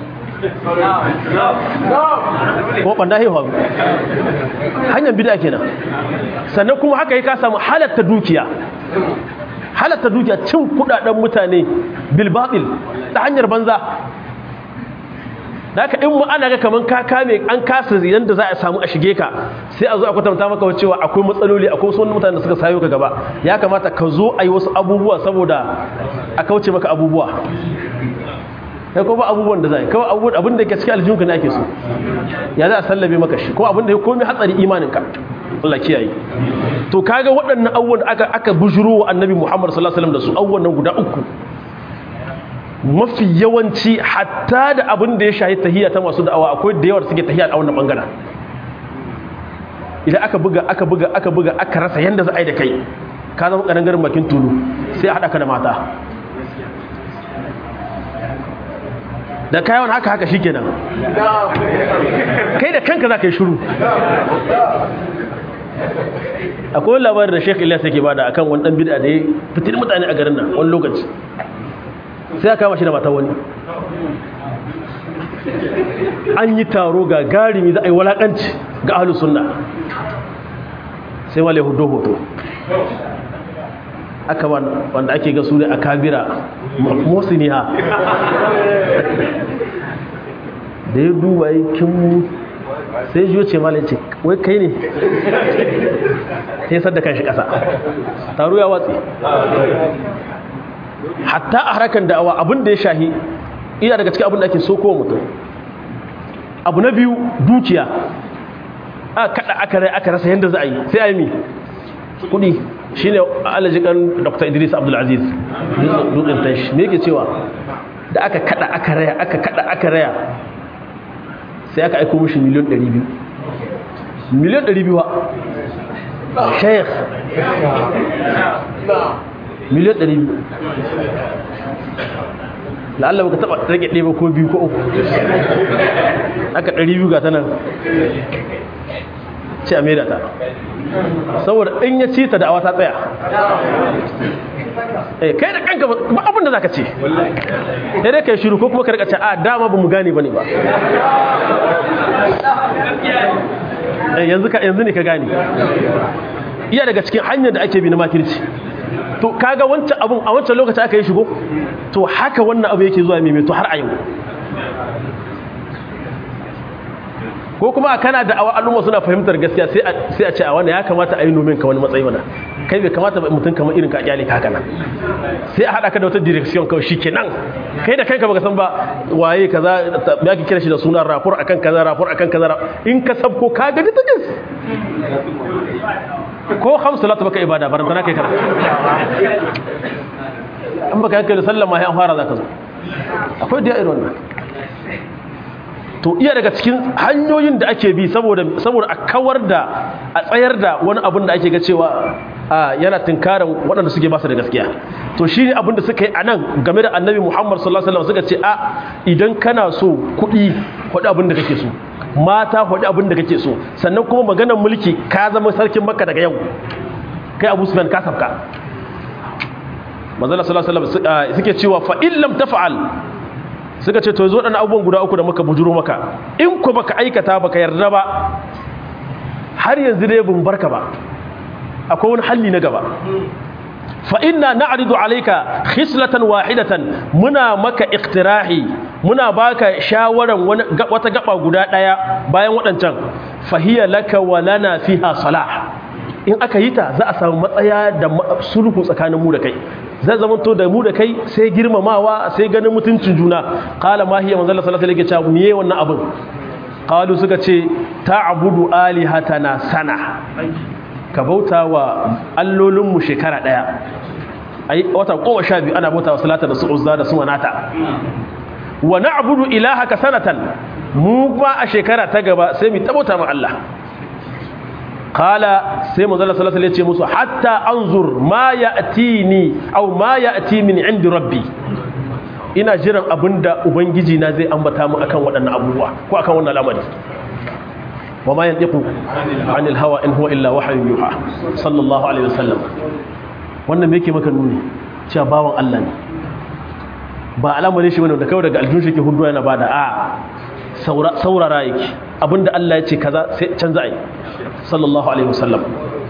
ko ɓanda haihuwa hanyar bida kenan sannan kuma haka yi ka samu halatta dukiya halatta dukiya cin kudaden mutane bilbabil ta hanyar banza da haka in ana ga kaman ka kame an kasa yadda za a samu a shige ka sai a zo a kwatanta maka cewa akwai matsaloli akwai wasu mutane da suka sayo ka gaba ya kamata ka zo a yi wasu abubuwa saboda a kauce maka abubuwa kai ko ba abubuwan da zai kawai abubuwan abin da ke cikin aljihunka ne ake so ya za a sallabe maka shi ko abin da ya komi hatsari imaninka Allah kiyaye to kaga waɗannan abubuwan aka aka bujuro wa annabi Muhammad sallallahu alaihi wasallam da su abubuwan nan guda uku mafi yawanci hatta da abin da ya shahi tahiyya ta masu da'awa akwai da yawa da suke tahiyya a wannan bangaren idan aka buga aka buga aka buga aka rasa yanda za a yi da kai ka zama garin bakin tulu sai a haɗa ka da mata da kayan haka haka shi kenan kai da kanka za ka yi shuru akwai wani labarin da sheik ilyas yake bada akan wani dan bid'a da ya fitin mutane a garin nan wani lokaci sai aka kama shi da mata wani an yi taro ga garimi za a yi walakanci ga ahlus sunna sai wale hudu hoto aka wanda ake ga su ne a kabira mosiniya da ya duba yi kinmu sai jiyo ce malin ce wai kai ne sai sadda kan shi ƙasa taro ya watsi hatta a harkar da'awa abin da ya shahi iya daga cikin abin da ake so kowa mutum abu na biyu dukiya a kada aka rai aka rasa yadda za a yi sai a yi mi kudi shi ne alajikan dr idris abdulaziz dutsen tashi me yake cewa da aka kada aka raya aka kada aka raya sai aka aiko mushi miliyon 200 miliyon 200 wa sheikh miliyon 200 la'alla baka taba rage ɗaya ko biyu ko uku aka 200 ga ta nan ce a maida ta saboda in ya ci ta da'awa ta tsaya eh kai da kanka ba abin da zaka ce sai dai kai shiru ko kuma ka rika ce a dama ba mu gane bane ba eh yanzu ka yanzu ne ka gane iya daga cikin hanyar da ake bi na makirci to kaga wancan abun a wancan lokacin aka yi shigo to haka wannan abu yake zuwa mai to har a yau ko kuma kana da awa al'umma suna fahimtar gaskiya sai a ce a wani ya kamata a yi nomin ka wani matsayi mana kai bai kamata ba mutum kamar irin ka kyale ka haka nan sai a haɗa ka da wata direction kawai shi kenan kai da kanka baka san ba waye kaza ya ki kira shi da sunan rapor akan kaza rapor akan kaza in ka sabko ka ga ta jis ko hamsu salatu baka ibada barantana kai kana an baka yanka da sallama ya an fara zaka zo akwai da irin wannan to iya daga cikin hanyoyin da ake bi saboda saboda a kawar da a tsayar da wani abin da ake ga cewa yana tunkaran waɗanda suke basu da gaskiya to shine abin da suka yi a nan game da annabi muhammad sallallahu alaihi wasallam suka ce a idan kana so kuɗi faɗi abin da kake so mata faɗi abin da kake so sannan kuma maganar mulki ka zama sarkin makka daga yau kai abu sufyan ka sabka manzala sallallahu alaihi wasallam suke cewa fa in lam taf'al suka ce to zo ɗan abubuwan guda uku da muka bujuro maka in ku baka aikata baka yarda ba har yanzu dai bin barka ba akwai wani halli na gaba fa inna na'ridu alayka khislatan wahidatan muna maka iktirahi muna baka shawaran wata gaba guda daya bayan wadancan fahiya laka wa lana fiha salah in aka yi ta za a samu matsaya da sulhu tsakanin mu da kai zai zama to da mu da kai sai girmamawa sai ganin mutuncin juna qala ma hiya manzala sallallahu alaihi wasallam miye wannan abin qalu suka ce ta'budu alihatana sana ka bauta wa allolin mu shekara daya ai wata kowa sha biyu ana bauta wa salata da su uzza da su manata wa na'budu ilahaka sanatan mu ba a shekara ta gaba sai mu tabauta ma Allah kala sai manzala sallallahu alaihi wasallam musu hatta anzur ma ya'tini aw ma ya'ti min indi rabbi ina jiran abinda ubangiji na zai ambata mu akan waɗannan abubuwa ko akan wannan al'amari wa ma yantiqu anil hawa in huwa illa wahyun yuha sallallahu alaihi wasallam wannan me yake maka nuni cewa bawan Allah ne ba al'amarin shi bane da kawai daga aljun shi ke hudu yana bada a saurara yake abinda Allah ya ce kaza sai canza ai sallallahu alaihi wasallam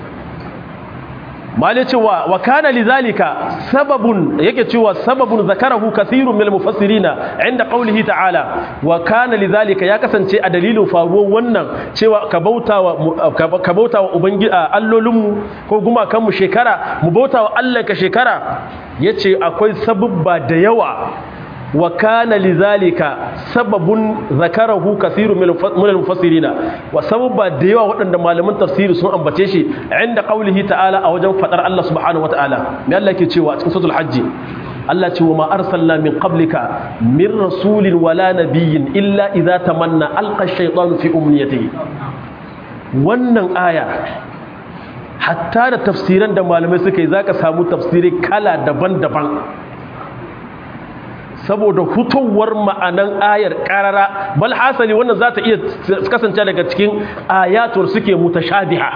mali cewa wa kana lidhalika sababun yake cewa sababun zakarahu kathirun min mufassirina inda qawlihi ta'ala wa kana lidhalika ya kasance a dalilin faruwar wannan cewa ka bautawa ka bautawa ubangiji allolinmu ko gumakan mu shekara mu bautawa Allah ka shekara yace akwai sababba da yawa wa kana lidhalika sababun zakarahu kathirun min al-mufassirina wa sababa da yawa waɗanda malaman tafsiri sun ambace shi inda qaulihi ta'ala a wajen fadar Allah subhanahu wa ta'ala me Allah yake cewa cikin suratul hajj Allah ce wa ma arsalna min qablika min rasulin wala nabiyyin illa idza tamanna alqa ash-shaytanu fi umniyatihi wannan aya hatta da tafsiran da malamai suka yi zaka samu tafsiri kala daban-daban saboda hutowar ma'anan ayar karara bal hasali wannan za ta iya kasance daga cikin ayatul suke mutashabiha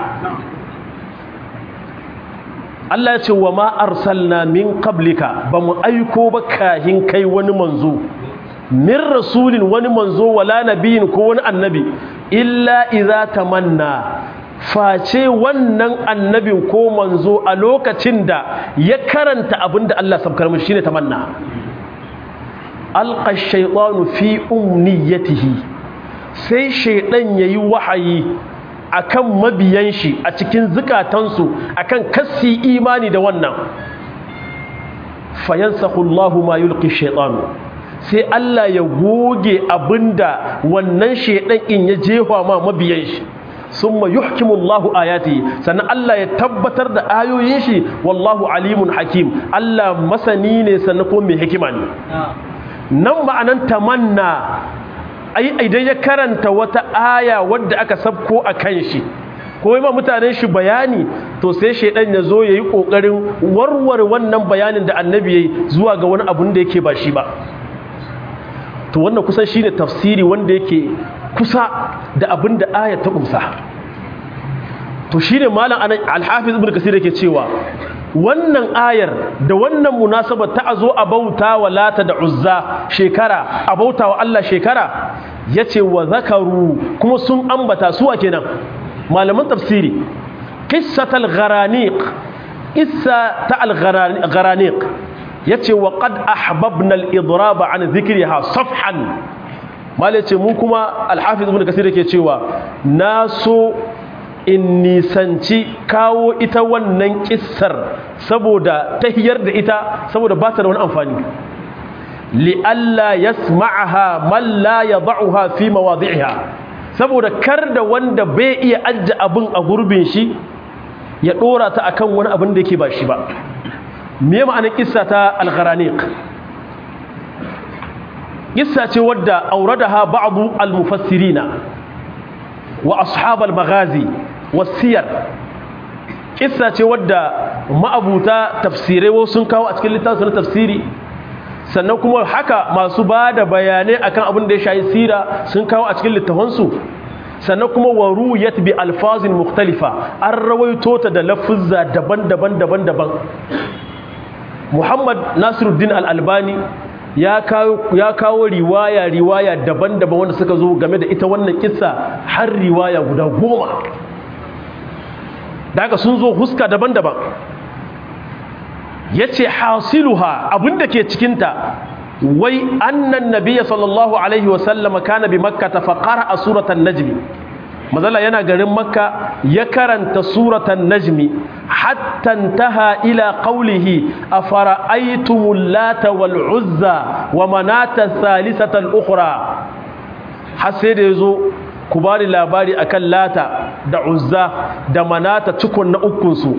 Allah ya ce wa ma arsalna min qablika ba mu aiko ba kahin kai wani manzo min rasulin wani manzo wala nabiyin ko wani annabi illa idza tamanna face wannan annabin ko manzo a lokacin da ya karanta abinda Allah sabkar mishi shine tamanna alqa shaytanu fi umniyatihi sai shaydan yayi wahayi akan mabiyan shi a cikin zukatansu akan kassi imani da wannan fayansakhu Allahu ma yulqi shaytanu sai Allah ya goge abinda wannan shaydan in ya jefa ma mabiyan shi summa yuhkimu Allahu ayati sannan Allah ya tabbatar da ayoyin shi wallahu alimun hakim Allah masani ne sannan kuma mai hikima ne nan ma'anan tamanna ai idan ya karanta wata aya wadda aka sabko a kan shi ko yi ma mutanen shi bayani to sai shaidan ya zo ya yi ƙoƙarin warware wannan bayanin da annabi ya yi zuwa ga wani abun da yake ba shi ba to wannan kusan shi ne tafsiri wanda yake kusa da abin da aya ta ƙumsa to shi ne malam alhafiz ibn kasir yake cewa wannan ayar da wannan munasabar ta a zo a bauta wa lata da uzza shekara a bauta wa Allah shekara ya ce wa zakaru kuma sun ambata suwa kenan malaman tafsiri qissatal gharaniq qissa ta al gharaniq yace wa qad ahbabna al idrab an dhikriha safhan mal yace mu kuma al hafiz ibn kasir yake cewa na so in nisanci kawo ita wannan kissar saboda tahiyar da ita saboda ba ta da wani amfani li'alla yasma'aha man la yad'uha fi mawadhi'iha saboda kar da wanda bai iya ajja abin a gurbin shi ya dora ta akan wani abin da yake ba shi ba me ma'anar kissa ta al-gharaniq kissa ce wadda auradaha ba'du al-mufassirina wa ashab al-maghazi wasiyar kissa ce wadda ma'abuta tafsirai wasu sun kawo a cikin littafin na tafsiri sannan kuma haka masu ba da bayanai akan abin da ya shayi sira sun kawo a cikin littafansu sannan kuma wa ruyat bi alfazin mukhtalifa an rawaito ta da lafuzza daban-daban daban-daban Muhammad Nasiruddin Al-Albani ya kawo ya kawo riwaya riwaya daban-daban wanda suka zo game da ita wannan kissa har riwaya guda goma daga sun zo huska daban-daban yace hasiluha abinda ke cikinta wai annan nabiyya sallallahu alaihi wasallama kana bi makka fa qara'a suratan najmi mazalla yana garin makka ya karanta suratan najmi hatta intaha ila qawlihi afara'aytumul lata wal uzza wa manata thalithata al ukhra har sai da yazo ku bani labari akan lata da uzza da manata cikon na ukun su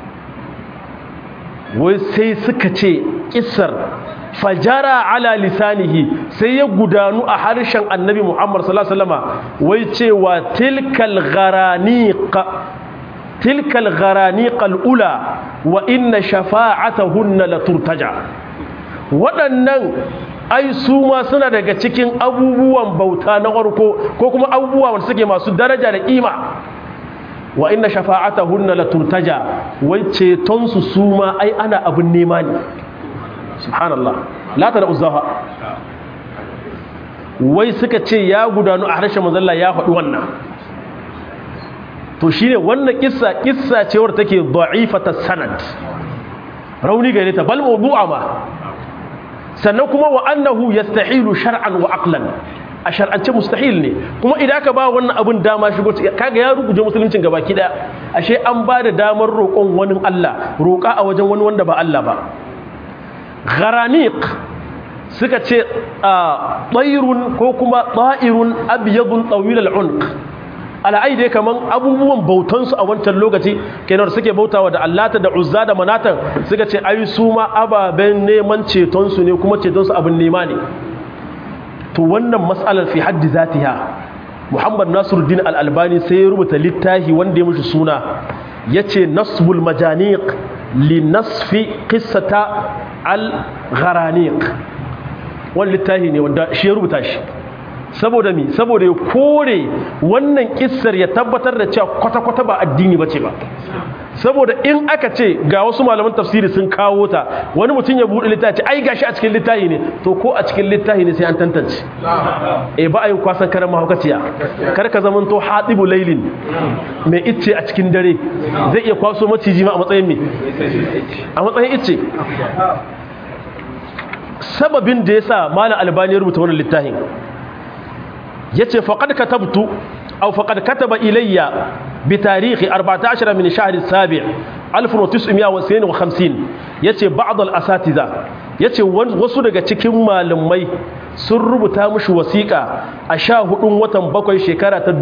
wai sai suka ce kissar fajara ala lisanihi sai ya gudanu a harshen annabi Muhammad sallallahu alaihi wasallama wai cewa tilkal gharaniq tilkal gharaniq alula wa inna shafa'atahunna la turtaja waɗannan ai su ma suna daga cikin abubuwan bauta na farko ko kuma abubuwa wanda suke masu daraja da kima wa inna shafa'atahunna la turtaja wai ceton su su ma ai ana abun nema ne subhanallah la ta da uzaha wai suka ce ya gudanu a harshen manzalla ya faɗi wannan to shine wannan kissa kissa ce wadda take da'ifata sanad rauni gare ta bal mawdu'a ma sannan kuma wa annahu yastahilu shar'an wa aqlan a shar'ance mustahil ne kuma idan ka ba wannan abin dama shigo kaga ya ruguje musuluncin gabaki daya ashe an ba da damar roƙon wani Allah roƙa a wajen wani wanda ba Allah ba gharaniq suka ce ɗairun ko kuma ɗa'irun abiyadun ɗawil al'unq al'ai dai kaman abubuwan bautansu a wancan lokaci kenan suke bautawa da allata da uzza da manatan suka ce ai su ma ababen neman cetonsu ne kuma cetonsu abin nema ne to wannan matsalar fi haddi zatiha muhammad nasiruddin al'albani sai ya rubuta littafi wanda ya mushi suna ya ce nasbul majaniq li nasfi qissata al-gharaniq wani littafi ne wanda shi ya rubuta shi saboda mi saboda ya kore wannan kissar ya tabbatar da cewa kwata-kwata ba addini bace ba saboda in aka ce ga wasu malaman tafsiri sun kawo ta wani mutum ya buɗe littafi ai gashi a cikin littafi ne to ko a cikin littafi ne sai an tantance eh ba a yin kwasan karan mahaukaciya kar ka zaman to hatibu lailin mai icce a cikin dare zai iya kwaso maciji ma a matsayin me a matsayin icce sababin da yasa malam albani ya rubuta wannan littafin yace faqad katabtu aw faqad kataba ilayya bi tarihi 14 min shahr as-sabi' 1952 yace ba'd al-asatiza yace wasu daga cikin malumai sun rubuta mishi wasiƙa a 14 watan bakwai shekara ta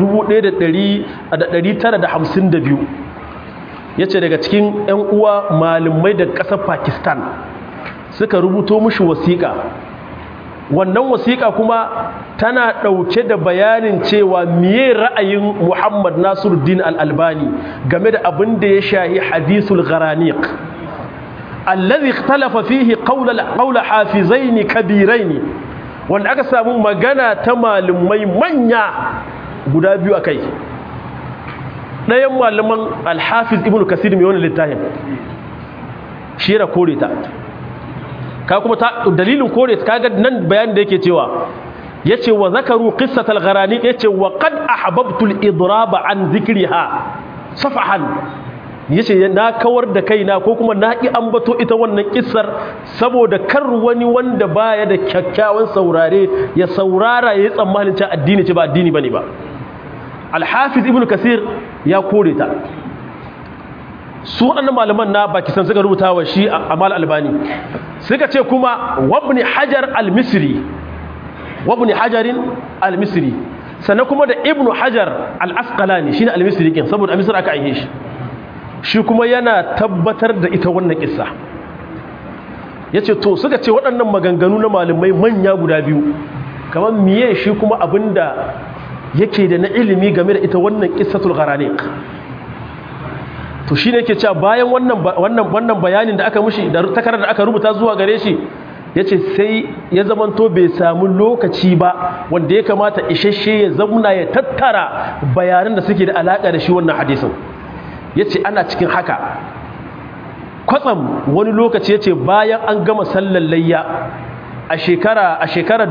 1952 yace daga cikin ƴan uwa malumai daga ƙasar Pakistan suka rubuto mishi wasiƙa wannan wasiƙa kuma tana ɗauke da bayanin cewa miye ra'ayin Muhammad Nasiruddin Al-Albani game da abin da ya shahi hadisul gharaniq allazi ikhtalafa fihi qawla qawla hafizain kabirain wanda aka samu magana ta malumai manya guda biyu akai ɗayan malaman Al-Hafiz Ibn Kasir mai wannan littafin shi da kore ta ka kuma dalilin kore kaga nan bayanin da yake cewa yace wa zakaru qissatal gharani yace wa qad ahbabtu al-idraba an dhikriha safahan yace na kawar da kaina ko kuma na ki ambato ita wannan kissar saboda kar wani wanda baya da kyakkyawan saurare ya saurara yayi tsammanin cewa addini ce ba addini bane ba al-hafiz ibnu kasir ya kore ta su waɗannan malaman na bakisan suka rubuta wa shi amal albani suka ce kuma wabni hajar al-misri wabni hajarin al-misri sannan kuma da ibnu hajar al-asqalani shine al-misri kin saboda al-misri aka aihe shi shi kuma yana tabbatar da ita wannan kissa yace to suka ce waɗannan maganganu na malamai manya guda biyu kamar miye shi kuma abinda yake da na ilimi game da ita wannan qissatul gharaniq to shine yake cewa bayan wannan wannan wannan bayanin da aka mushi da takarar da aka rubuta zuwa gare shi yace sai ya zamanto bai samu lokaci ba wanda ya kamata isasshe ya zamna ya tattara bayanan da suke da alaka da shi wannan hadisin yace ana cikin haka kwatsam wani lokaci yace bayan an gama sallar layya a shekara a shekarar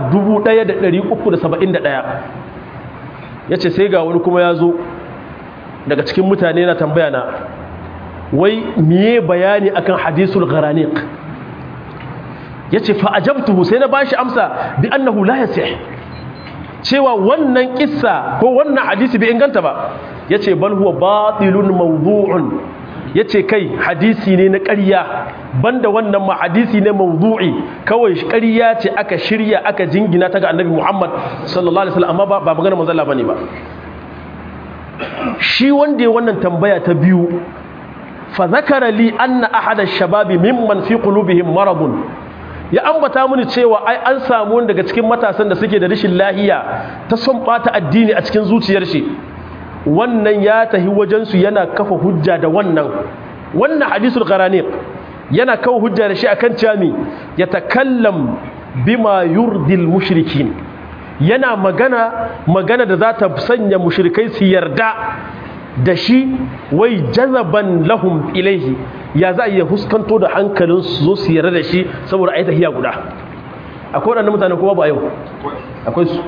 1371 yace sai ga wani kuma ya zo daga cikin mutane na tambaya na wai miye bayani akan hadisul gharaniq yace fa ajabtuhu sai na bashi amsa bi annahu la yasih cewa wannan kissa ko wannan hadisi bai inganta ba yace bal huwa batilun mawdu'un yace kai hadisi ne na ƙarya banda wannan ma hadisi ne mawdu'i kawai ƙarya ce aka shirya aka jingina ta ga annabi Muhammad sallallahu alaihi wasallam amma ba magana manzo Allah bane ba shi wanda ya wannan tambaya ta biyu fa zakara li anna ahada shababi mimman fi qulubihim maradun ya ambata mini cewa ai an samu wanda daga cikin matasan da suke da rashin lahiya ta son bata addini a cikin zuciyar shi wannan ya tahi wajen su yana kafa hujja da wannan wannan hadisul qaraniq yana kafa hujja da shi akan cewa mi ya takallam bima yurdil mushrikin yana magana magana da za ta sanya mushrikai su yarda da shi wai jazaban lahum ilaihi ya za a iya huskanto da hankalin su zo su yarda da shi saboda ayi tahiya guda akwai waɗannan mutane kuma ba yau akwai su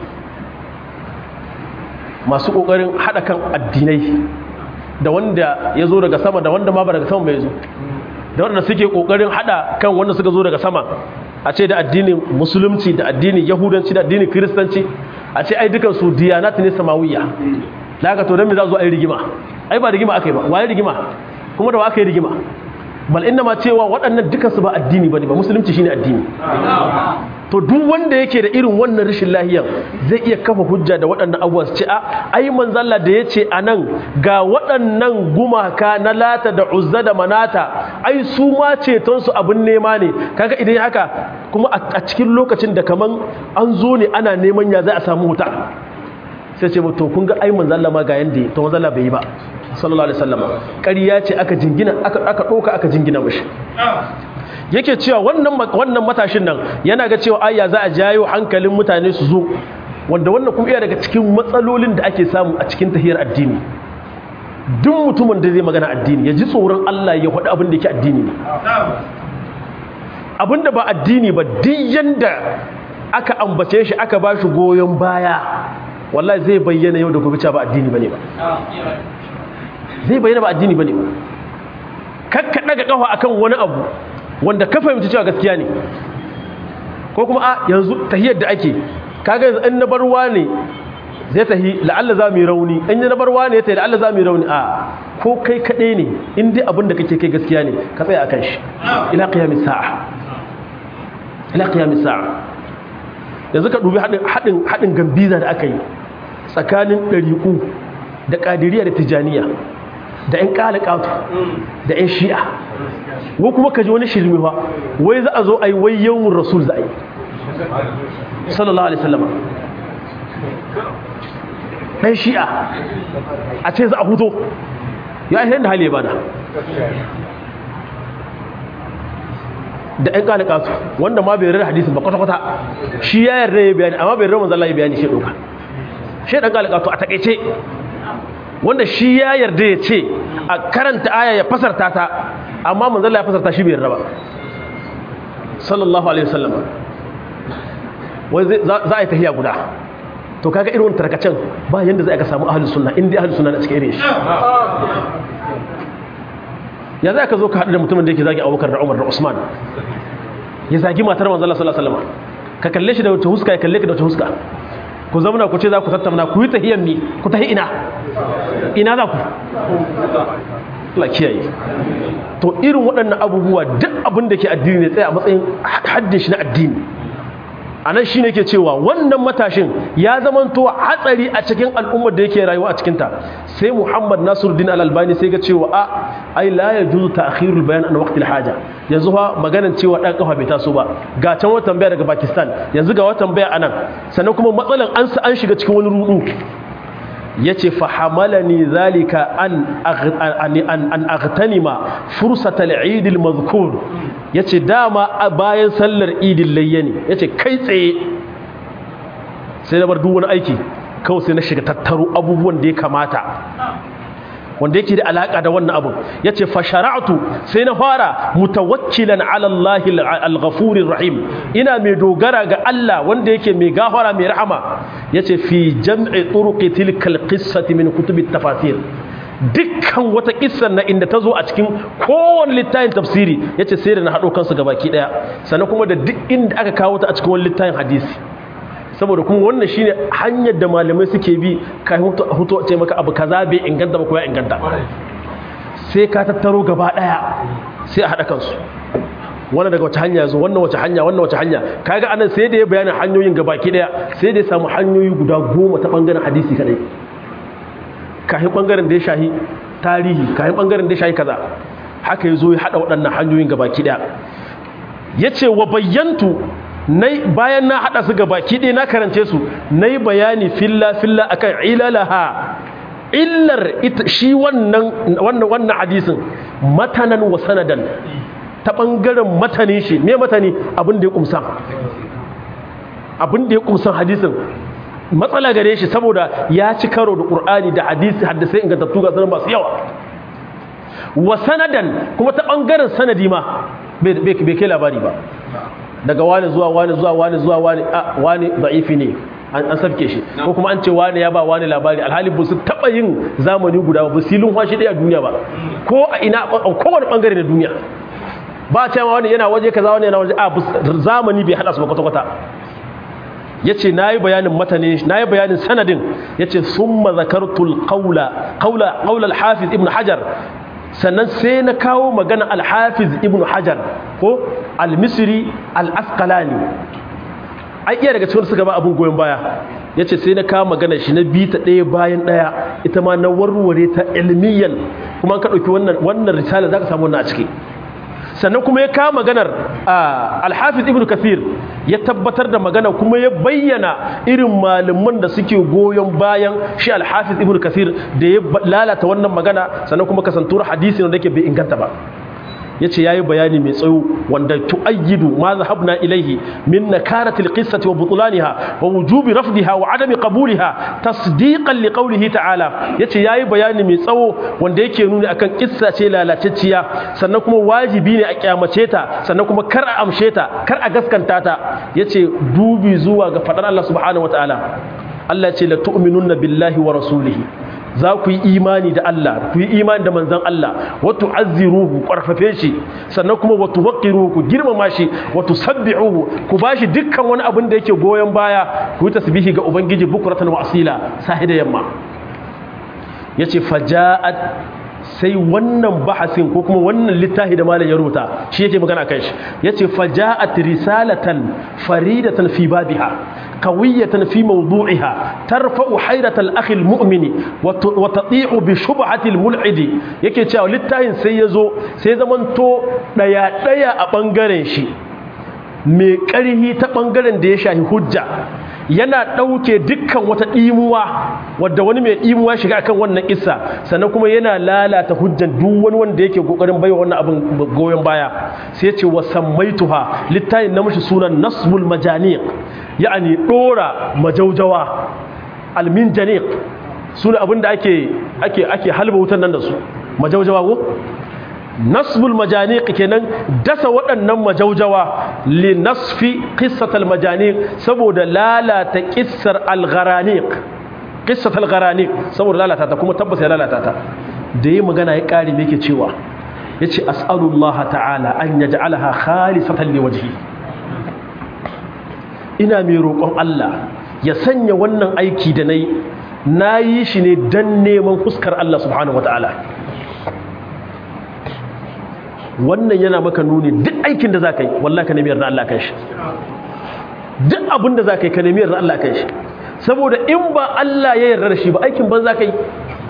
masu ƙoƙarin haɗa kan addinai da wanda ya zo daga sama da wanda ma ba daga sama bai zo da wanda suke ƙoƙarin haɗa kan wanda suka zo daga sama a ce da addinin musulunci da addinin yahudanci da addinin kiristanci a ce ai dukan su diyanat ne samawiya da haka to don me za zo ai rigima ai ba rigima aka yi ba waye rigima kuma da wa aka yi rigima bal inna ma cewa waɗannan dukan su ba addini bane ba musulunci shine addini to duk wanda yake da irin wannan rashin lahiyan zai iya kafa hujja da waɗannan abubuwa su ce a ai manzalla da ya ce a nan ga waɗannan gumaka na lata da uzza da manata ai su ma cetonsu abin nema ne kaga idan haka kuma a cikin lokacin da kaman an zo ne ana neman ya zai a samu wuta sai ce to kun ga ai manzalla ma ga yanda to manzalla bai yi ba sallallahu alaihi wasallam ƙarya ce aka jingina aka aka doka aka jingina mishi yake cewa wannan wannan matashin nan yana ga cewa ayya za a jayo hankalin mutane su zo wanda wannan kuma iya daga cikin matsalolin da ake samu a cikin tahiyar addini duk mutumin da zai magana addini ya ji tsoron Allah ya faɗi abin da yake addini ne abin da ba addini ba duk yanda aka ambace shi aka ba shi goyon baya wallahi zai bayyana yau da gobe cewa ba addini bane ba zai bayyana ba addini bane ba kakka daga kafa akan wani abu wanda ka fahimci cewa gaskiya ne ko kuma a yanzu tahiyar da ake kaga yanzu in na barwa ne zai tahi la'alla za mu yi rauni in na barwa ne ya tahi la'alla za mu yi rauni a ko kai kaɗai ne in dai abin da kake kai gaskiya ne ka tsaya akan shi ila qiyamis sa'a ila qiyamis sa'a yanzu ka dubi haɗin haɗin haɗin gambiza da aka yi tsakanin ɗariƙu da ƙadiriya da tijaniya da ‘yan ƙalaƙatu da ‘yan shi'a wo kuma ka ji wani shirmi ba wai za a zo a yi wai yawon rasul za a yi sallallahu alaihi sallama ɗan shi'a a ce za a huto ya yi da hali ya bada da ‘yan ƙalaƙatu wanda ma bai rarra hadisin ba kwata-kwata shi ya yarda ya bayani amma bai rarra manzala ya bayani shi ɗauka shi ɗan ƙalaƙatu a taƙaice wanda shi ya yarda ya ce a karanta aya ya fasarta ta amma manzala ya fasarta shi bai yarda ba sallallahu alaihi wasallam wai za a yi tahiya guda to kaga irin wani tarkacen ba yanda zai aka samu ahlus sunna inda ahlus sunna na cikin irin shi ya za ka zo ka haɗu da mutumin da yake zagi abubakar da umar da usman ya zagi matar manzala sallallahu alaihi wasallam ka kalle shi da wata huska ya kalle ka da wata huska ku zauna ku ce za ku tattauna ku yi tahiyyar mi ku tahi ina ina za ku la kiyaye to irin waɗannan abubuwa duk abin da ke addini ne tsaye a matsayin haddin shi na addini a nan shi ne ke cewa wannan matashin ya zamanto hatsari a cikin al'ummar da yake rayuwa a cikinta sai muhammad nasiruddin al-albani sai ga cewa a ai la ya juzu ta'khirul bayan an waqtil haja yanzu fa maganar cewa dan kafa bai taso ba ga can wata tambaya daga pakistan yanzu ga wata tambaya anan sannan kuma matsalan an an shiga cikin wani rudu yace fa hamalani zalika an an aghtanima fursatal eid al madhkur yace dama a bayan sallar idin layyani yace kai tsaye sai na bar duk wani aiki kawai sai na shiga tattaro abubuwan da ya kamata wanda yake da alaka da wannan abun yace fa shara'tu sai na fara mutawakkilan ala Allah al-ghafurir rahim ina mai dogara ga Allah wanda yake mai gafara mai rahama yace fi jam'i turuqi tilka al-qissati min kutub at-tafasir dukkan wata kissan na inda ta zo a cikin kowane littafin tafsiri yace sai da na hado kansu gabaki daya sannan kuma da duk inda aka kawo ta a cikin wani littafin hadisi saboda kuma wannan shine hanyar da malamai suke bi ka hutu ce maka abu kaza bai inganta ba ko ya inganta sai ka tattaro gaba daya sai a hada kansu wannan daga wace hanya zo wannan wace hanya wannan wace hanya kaga anan sai da ya bayani hanyoyin gabaki daya sai da ya samu hanyoyi guda goma ta bangaren hadisi kadai kahin bangaren da ya shahi tarihi kahin bangaren da ya shahi kaza haka ya zo ya hada waɗannan hanyoyin gabaki daya yace wa bayyantu bayan na haɗa su gaba kiɗe na karance su na yi bayani filla-filla a kan ilalaha illar shi wannan wannan hadisin matanan wa sanadan ta ɓangaren matanin shi me matani abin da ya ƙumsa abin da ya ƙumsan hadisin matsala gare shi saboda ya ci karo da ƙur'ani da hadisi haddasai ingantattu ga sanar masu yawa wa sanadan kuma ta ɓangaren sanadi ma bai kai labari ba daga wani zuwa wani zuwa wani zuwa wani a wani da'ifi ne an sabke shi ko kuma an ce wani ya ba wani labari alhali ba su taba yin zamani guda ba silin kwashi daya duniya ba ko a ina a kowane bangare na duniya ba a cewa wani yana waje kaza wani yana waje a zamani bai hada su ba kwata kwata yace nayi bayanin matane nayi bayanin sanadin yace summa zakartul qawla qawla qawla al-hafiz ibn hajar sannan sai na kawo magana alhafiz ibn hajar ko almisri al'askalani ai iya daga cikin suka ba abin goyon baya ya ce sai na kawo magana shi na bi ta ɗaya bayan ɗaya ita ma na warware ta ilmiyan kuma ka ɗauki wannan risala za ka samu wannan a ciki sannan kuma ya kawo maganar alhafiz ibn kathir ya tabbatar da magana kuma ya bayyana irin malaman da suke goyon bayan shi alhafiz ibn kathir da ya lalata wannan magana sannan kuma kasantuwar hadisi wanda yake bai inganta ba yace yayi bayani mai tsayo wanda tuayyidu ma zahabna ilaihi min nakaratil qissati wa butlaniha wa wujubi rafdiha wa adami qabuliha tasdiqan liqawlihi ta'ala yace yayi bayani mai tsawo wanda yake nuni akan kissa ce lalatacciya sannan kuma wajibi ne a kyamace ta sannan kuma kar a amshe ta kar a gaskanta ta yace dubi zuwa ga fadar Allah subhanahu wataala Allah ya ce la tu'minunna billahi wa rasulihi za ku yi imani da Allah ku yi imani da manzan Allah wato azziruhu ƙarfafe shi sannan kuma wato waqiruhu ku girmama shi wato sabbihuhu ku bashi dukkan wani abin da yake goyon baya ku yi tasbihi ga ubangiji bukratan wa asila sahi da yamma yace faja'at sai wannan bahasin ko kuma wannan littafi da malam ya rubuta shi yake magana kan shi yace faja'at risalatan faridatan fi babiha qawiyatan fi mawdu'iha tarfa'u hayrata al-akhi al-mu'mini wa tati'u bi shubhati al-mul'idi yake cewa littafin sai yazo sai zamanto daya daya a bangaren shi mai ƙarhi ta bangaren da ya shahi hujja yana ɗauke dukkan wata ɗimuwa wadda wani mai ɗimuwa shiga akan wannan isa sannan kuma yana lalata hujjan duk wani wanda yake kokarin baiwa wannan abin goyon baya sai ce wa sammaituha littayin na mashi sunan nasbul majaniq ya'ani dora majaujawa almin janiq suna abin da ake ake ake halba wutan nan da su majaujawa ko nasbul majaniq kenan dasa waɗannan majaujawa li nasfi qissatal majaniq saboda lalata qissar al-gharaniq qissatal gharaniq saboda lalata ta kuma tabbas ya lalata ta da yi magana ya kare me yake cewa yace as'alullah ta'ala an yaj'alaha khalisatan liwajhi ina mai roƙon Allah ya sanya wannan aiki da nayi nayi shi ne dan neman fuskar Allah subhanahu wataala wannan yana maka nuni duk aikin da za ka yi wallah ka nemi yarda Allah kan shi duk abin da za ka yi ka nemi yarda Allah kan shi saboda in ba Allah ya yarda da shi ba aikin ban za ka yi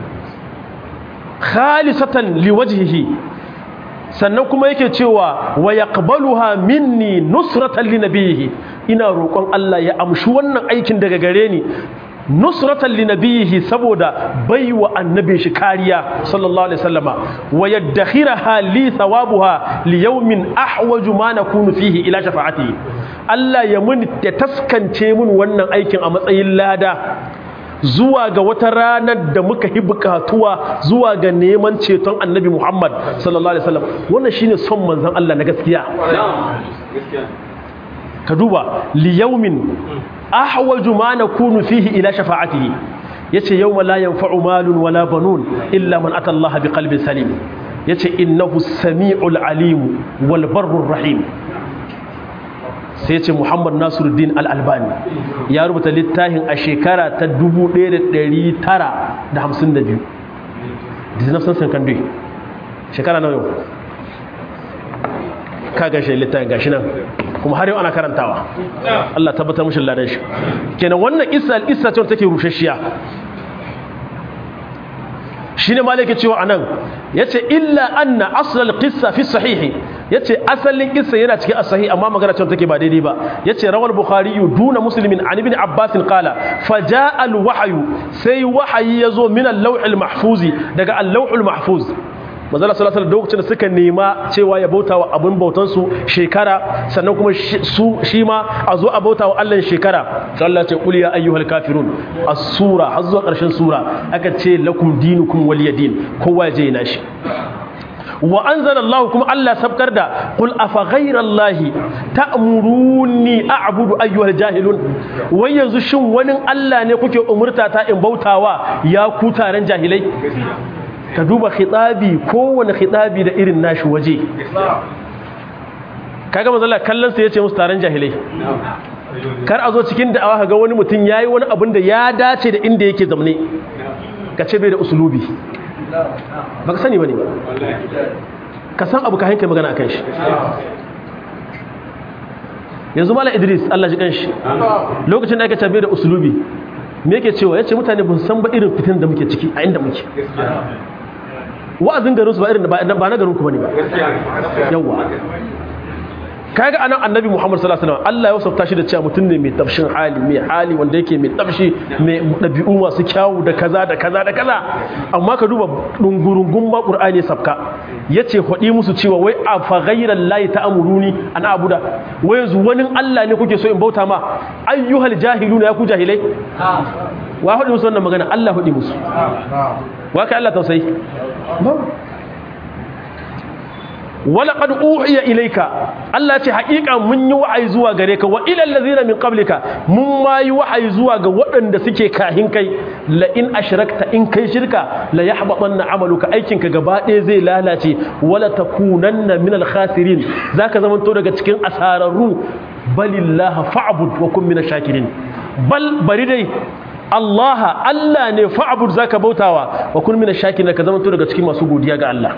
khalisatan liwajhihi sannan kuma yake cewa wa yaqbaluha minni nusratan linabiyhi ina roƙon Allah ya amshi wannan aikin daga gare ni nusratan linabiyihi saboda baiwa annabin shi kariya sallallahu alaihi wasallama wa yaddakhiraha li thawabuha li yawmin ahwaju ma nakunu fihi ila shafa'ati Allah ya mun ya taskance mun wannan aikin a matsayin lada zuwa ga wata ranar da muka yi bukatuwa zuwa ga neman ceton annabi Muhammad sallallahu alaihi wasallam wannan shine son manzon Allah na gaskiya ka duba li yawmin ahwaju ma nakunu fihi ila shafa'atihi yace yawma la yanfa'u malun wala banun illa man ata Allah biqalbin salim yace innahu samiul alim wal barrur rahim sai yace Muhammad Nasiruddin Al-Albani ya rubuta littafin a shekara ta 1952 dizinafsan san kan shekara nawa yau ka gashi littafin gashi nan kuma har yau ana karantawa Allah tabbatar mushin ladan shi kenan wannan isa isa ce take rushashiya shine malaka cewa anan yace illa anna aslal qissa fi sahihi yace asalin qissa yana cikin as-sahih amma magana cewa take ba daidai ba yace rawal bukhari duna muslimin an ibn abbas qala fajaa al-wahyu sai wahayi yazo min al-lawh al-mahfuz daga al-lawh al-mahfuz manzala sallallahu alaihi lokacin da suka nema cewa ya bauta wa abin bautan su shekara sannan kuma su shi ma a zo a bauta wa Allah shekara sai Allah ce qul ya ayyuhal kafirun as-sura har zuwa ƙarshen sura aka ce lakum dinukum waliyadin kowa je na shi wa anzala Allah kuma Allah sabkar da qul afa ghayra Allah ta'muruni a'budu ayyuhal jahilun wai yanzu shin wani Allah ne kuke umurta ta in bautawa ya ku taron jahilai ka duba khitabi kowane khitabi da irin nashi waje kaga manzala kallon sa yace musu taron jahilai kar a zo cikin da'awa kaga wani mutum yayi wani abin da ya dace da inda yake zamne ka ce bai da usulubi baka sani bane ba ka san abu ka hanka magana akan shi yanzu mala idris Allah ji kanshi lokacin da aka ce bai da usulubi me yake cewa yace mutane ba san ba irin fitin da muke ciki a inda muke wa'azin garinsu ba irin ba na garin ku bane ba yawa kaga anan annabi Muhammad sallallahu alaihi wasallam Allah ya wasafta shi da cewa mutum ne mai tafshin hali mai hali wanda yake mai tafshi mai dabi'u masu kyawu da kaza da kaza da kaza amma ka duba dungurungun ma Qur'ani sabka yace hodi musu cewa wai a fa ghayral lahi ta'muruni an abuda wai yanzu wani Allah ne kuke so in bauta ma ayyuhal jahiluna ya ku jahilai wa hodi musu wannan magana Allah hodi musu wa kai Allah tausayi wala qad uhiya ilayka Allah ce haƙiƙa mun yi wa'ayi zuwa gare ka wa ilal ladzina min qablika mun ma yi wa'ayi zuwa ga waɗanda suke kahin kai la in ashrakta in kai shirka la yahbatanna amaluka aikin ka gaba ɗaya zai lalace wala takunanna min al khasirin zaka zamanto daga cikin asararru balillaha fa'bud wa kun min shakirin bal bari dai Allah Allah ne fa'bud zaka bautawa wa kun min shakirin ka zamanto daga cikin masu godiya ga Allah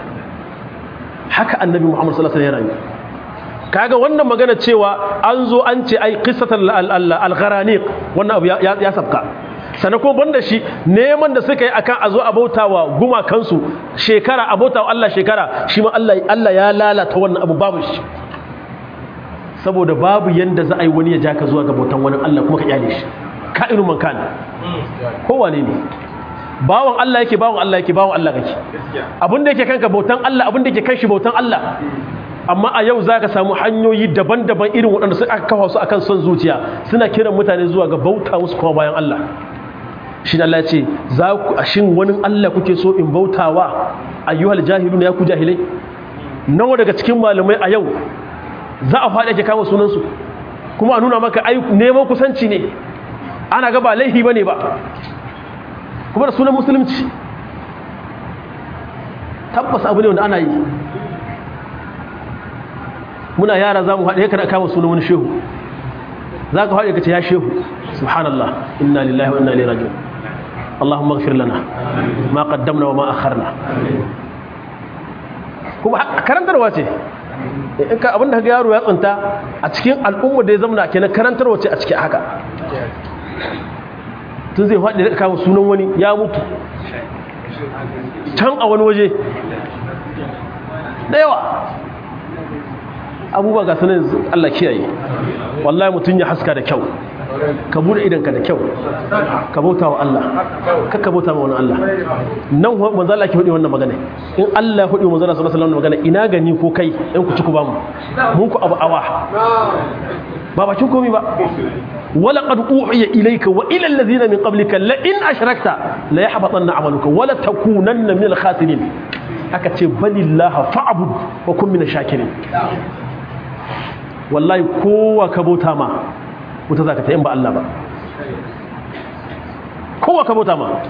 haka annabi Muhammad sallallahu alaihi wasallam ya rayu kaga wannan magana cewa an zo an ce ai qissatul al-gharaniq wannan abu ya sabka sannan kuma banda shi neman da suka yi akan a zo a bautawa gumakansu shekara a bautawa Allah shekara shi ma Allah Allah ya lalata wannan abu babu shi saboda babu yanda za a yi wani ya ja ka zuwa ga bautan wani Allah kuma ka kyale shi ka'inu man kana kowane ne bawan Allah yake bawan Allah yake bawan Allah kake abin da yake kanka bautan Allah abin da yake kan shi bautan Allah amma a yau zaka samu hanyoyi daban-daban irin waɗanda su aka kawo su akan son zuciya suna kiran mutane zuwa ga bauta musu kuma bayan Allah shi Allah ya ce za ku shin wani Allah kuke so in bautawa ayyuhal jahilun ya ku jahilai nawa daga cikin malamai a yau za a faɗi ake kama sunansu kuma a nuna maka ai neman kusanci ne ana ga ba laifi bane ba kuma da sunan musulunci tabbas abu ne wanda ana yi muna yara za mu haɗe kada kama sunan wani shehu za ka haɗe ka ce ya shehu subhanallah inna lillahi wa inna ilaihi raji'un اللهم اغفر لنا ما قدمنا وما أخرنا kuma karantarwa ce in ka abinda ga yaro ya tsinta a cikin al'umma da ya zamana kenan karantarwa ce a cikin haka tun zai faɗi da kawo sunan wani ya mutu can a wani waje da yawa abubuwa ga sunan Allah kiyaye wallahi mutum ya haska da kyau ka bude idanka da kyau ka bauta wa Allah kakka bauta wa wani Allah nan manzo Allah ke hudu wannan magana in Allah ya hudu manzo Allah sallallahu alaihi wasallam magana ina gani ko kai in ku ci ku ba mu mun ku abu awa ba bakin komai ba wala qad uhiya ilayka wa ila alladhina min qablika la in ashrakta la yahbatanna amaluka wala takunanna min al-khasirin aka ce balillaha fa'bud wa kun min ash-shakirin wallahi kowa ka bauta ma wuta zaka ta in ba Allah ba kowa ka bauta ma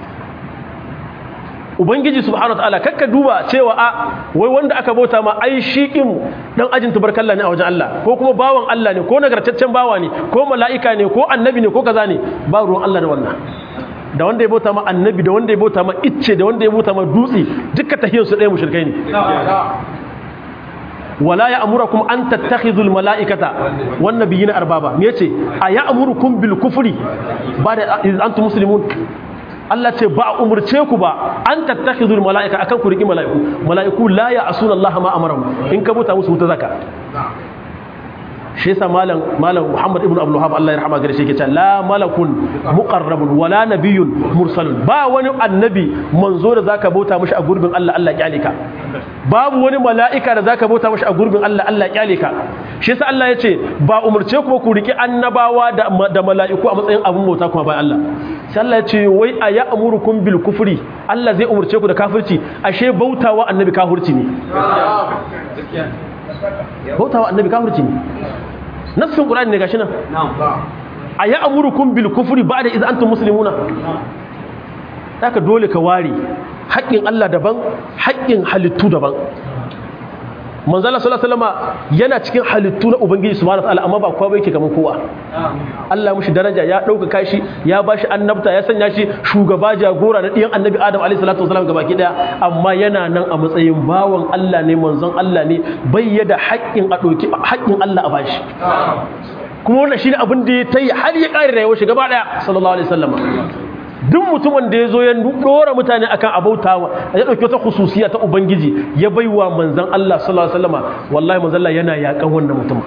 ubangiji subhanahu wataala kakka duba cewa a wai wanda aka bauta ma ai shi din dan ajin tubarkalla ne a wajen Allah ko kuma bawan Allah ne ko nagartaccen bawa ne ko mala'ika ne ko annabi ne ko kaza ne ba ruwan Allah da wannan da wanda ya bauta ma annabi da wanda ya bauta ma icce da wanda ya bauta ma dutse dukkan tahiyar su ɗaya mushrikai ne wala ya amurakum an tattakhidul mala'ikata wan nabiyina arbaba me yace aya amurukum bil kufri ba da antum muslimun Allah ce ba umurce ku ba an tattakhidul mala'ika akan ku riki mala'iku mala'iku la ya asuna Allah ma amaram in ka buta musu wuta zaka shi yasa malam malam Muhammad ibn Abdul Wahhab Allah ya rahama gare shi yake cewa la malakun muqarrabun wala nabiyyun mursalun ba wani annabi manzo da zaka bauta mishi a gurbin Allah Allah ya ka babu wani mala'ika da zaka bauta mishi a gurbin Allah Allah ya ka shi yasa Allah ya ce ba umurce ku ku riki annabawa da da mala'iku a matsayin abun bauta kuma bayan Allah sai Allah ya ce wai aya amurukum bil kufri Allah zai umurce ku da kafirci ashe bautawa annabi kafirci ne bautawa annabi kafirci ne nassin qur'ani ne gashi nan a ya amurukum bil kufri ba'da idza antum muslimuna haka dole ka ware haƙƙin Allah daban haƙƙin halittu daban manzo Allah sallallahu alaihi wasallam yana cikin halittu na ubangiji subhanahu wataala amma ba kowa yake kaman kowa Allah mushi daraja ya dauka kashi ya bashi annabta ya sanya shi shugaba jagora na diyan annabi Adam alaihi salatu wasallam gabaki daya amma yana nan a matsayin bawan Allah ne manzon Allah ne bai yada haƙƙin a doki haƙƙin Allah a bashi kuma wannan shine abin da ya tayi har ya kare rayuwar shi gaba daya sallallahu alaihi wasallam duk mutumin da ya zo ya dora mutane akan abautawa ya dauki wata khususiya ta ubangiji ya baiwa manzon Allah sallallahu alaihi wasallam wallahi manzon Allah yana yakan wannan mutum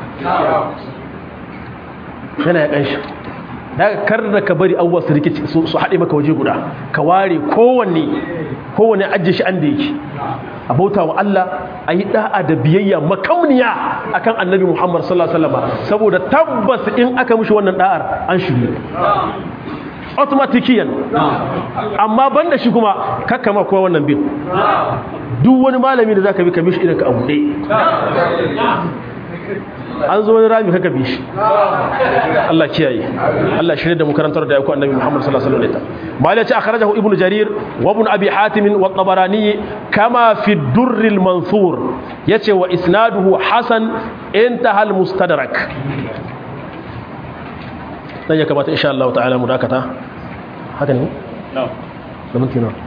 yana yakan shi daga kar da ka bari abubuwa su rikici su haɗe maka waje guda ka ware kowanne kowanne ajiye shi an da yake a bauta wa Allah a yi da'a da biyayya makauniya akan annabi Muhammad sallallahu alaihi wasallam saboda tabbas in aka mishi wannan da'ar an shirye automatikiyan amma banda shi kuma kakkama kowa wannan bin duk wani malami da zaka bi ka mishi idan ka abu an zo wani rami kaka bi shi Allah kiyaye Allah shirye da mu karantar da yaku annabi Muhammad sallallahu alaihi wasallam malai ce akhrajahu ibnu jarir wa ibn abi hatim wa tabarani kama fi durr al mansur yace wa isnaduhu hasan intaha al mustadrak dan ya kamata insha Allah ta'ala mu dakata haka ne na'am da minti na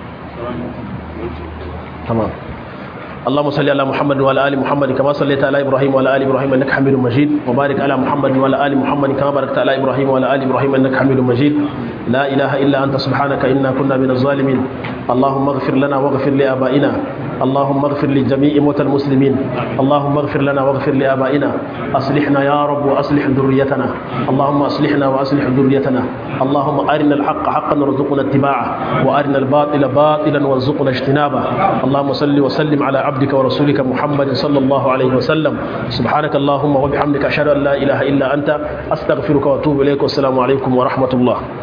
tamam اللهم صل على محمد وعلى ال محمد كما صليت على ابراهيم وعلى ال ابراهيم انك حميد مجيد وبارك على محمد وعلى ال محمد كما باركت على ابراهيم وعلى ال ابراهيم انك حميد مجيد لا اله الا انت سبحانك انا كنا من الظالمين اللهم اغفر لنا واغفر لابائنا اللهم اغفر لجميع موتى المسلمين اللهم اغفر لنا واغفر لابائنا اصلحنا يا رب واصلح ذريتنا اللهم اصلحنا واصلح ذريتنا اللهم ارنا الحق حقا وارزقنا اتباعه وارنا الباطل باطلا وارزقنا اجتنابه اللهم صل وسلم على عبدك ورسولك محمد صلى الله عليه وسلم سبحانك اللهم وبحمدك أشهد أن لا إله إلا أنت أستغفرك وأتوب إليك والسلام عليكم ورحمة الله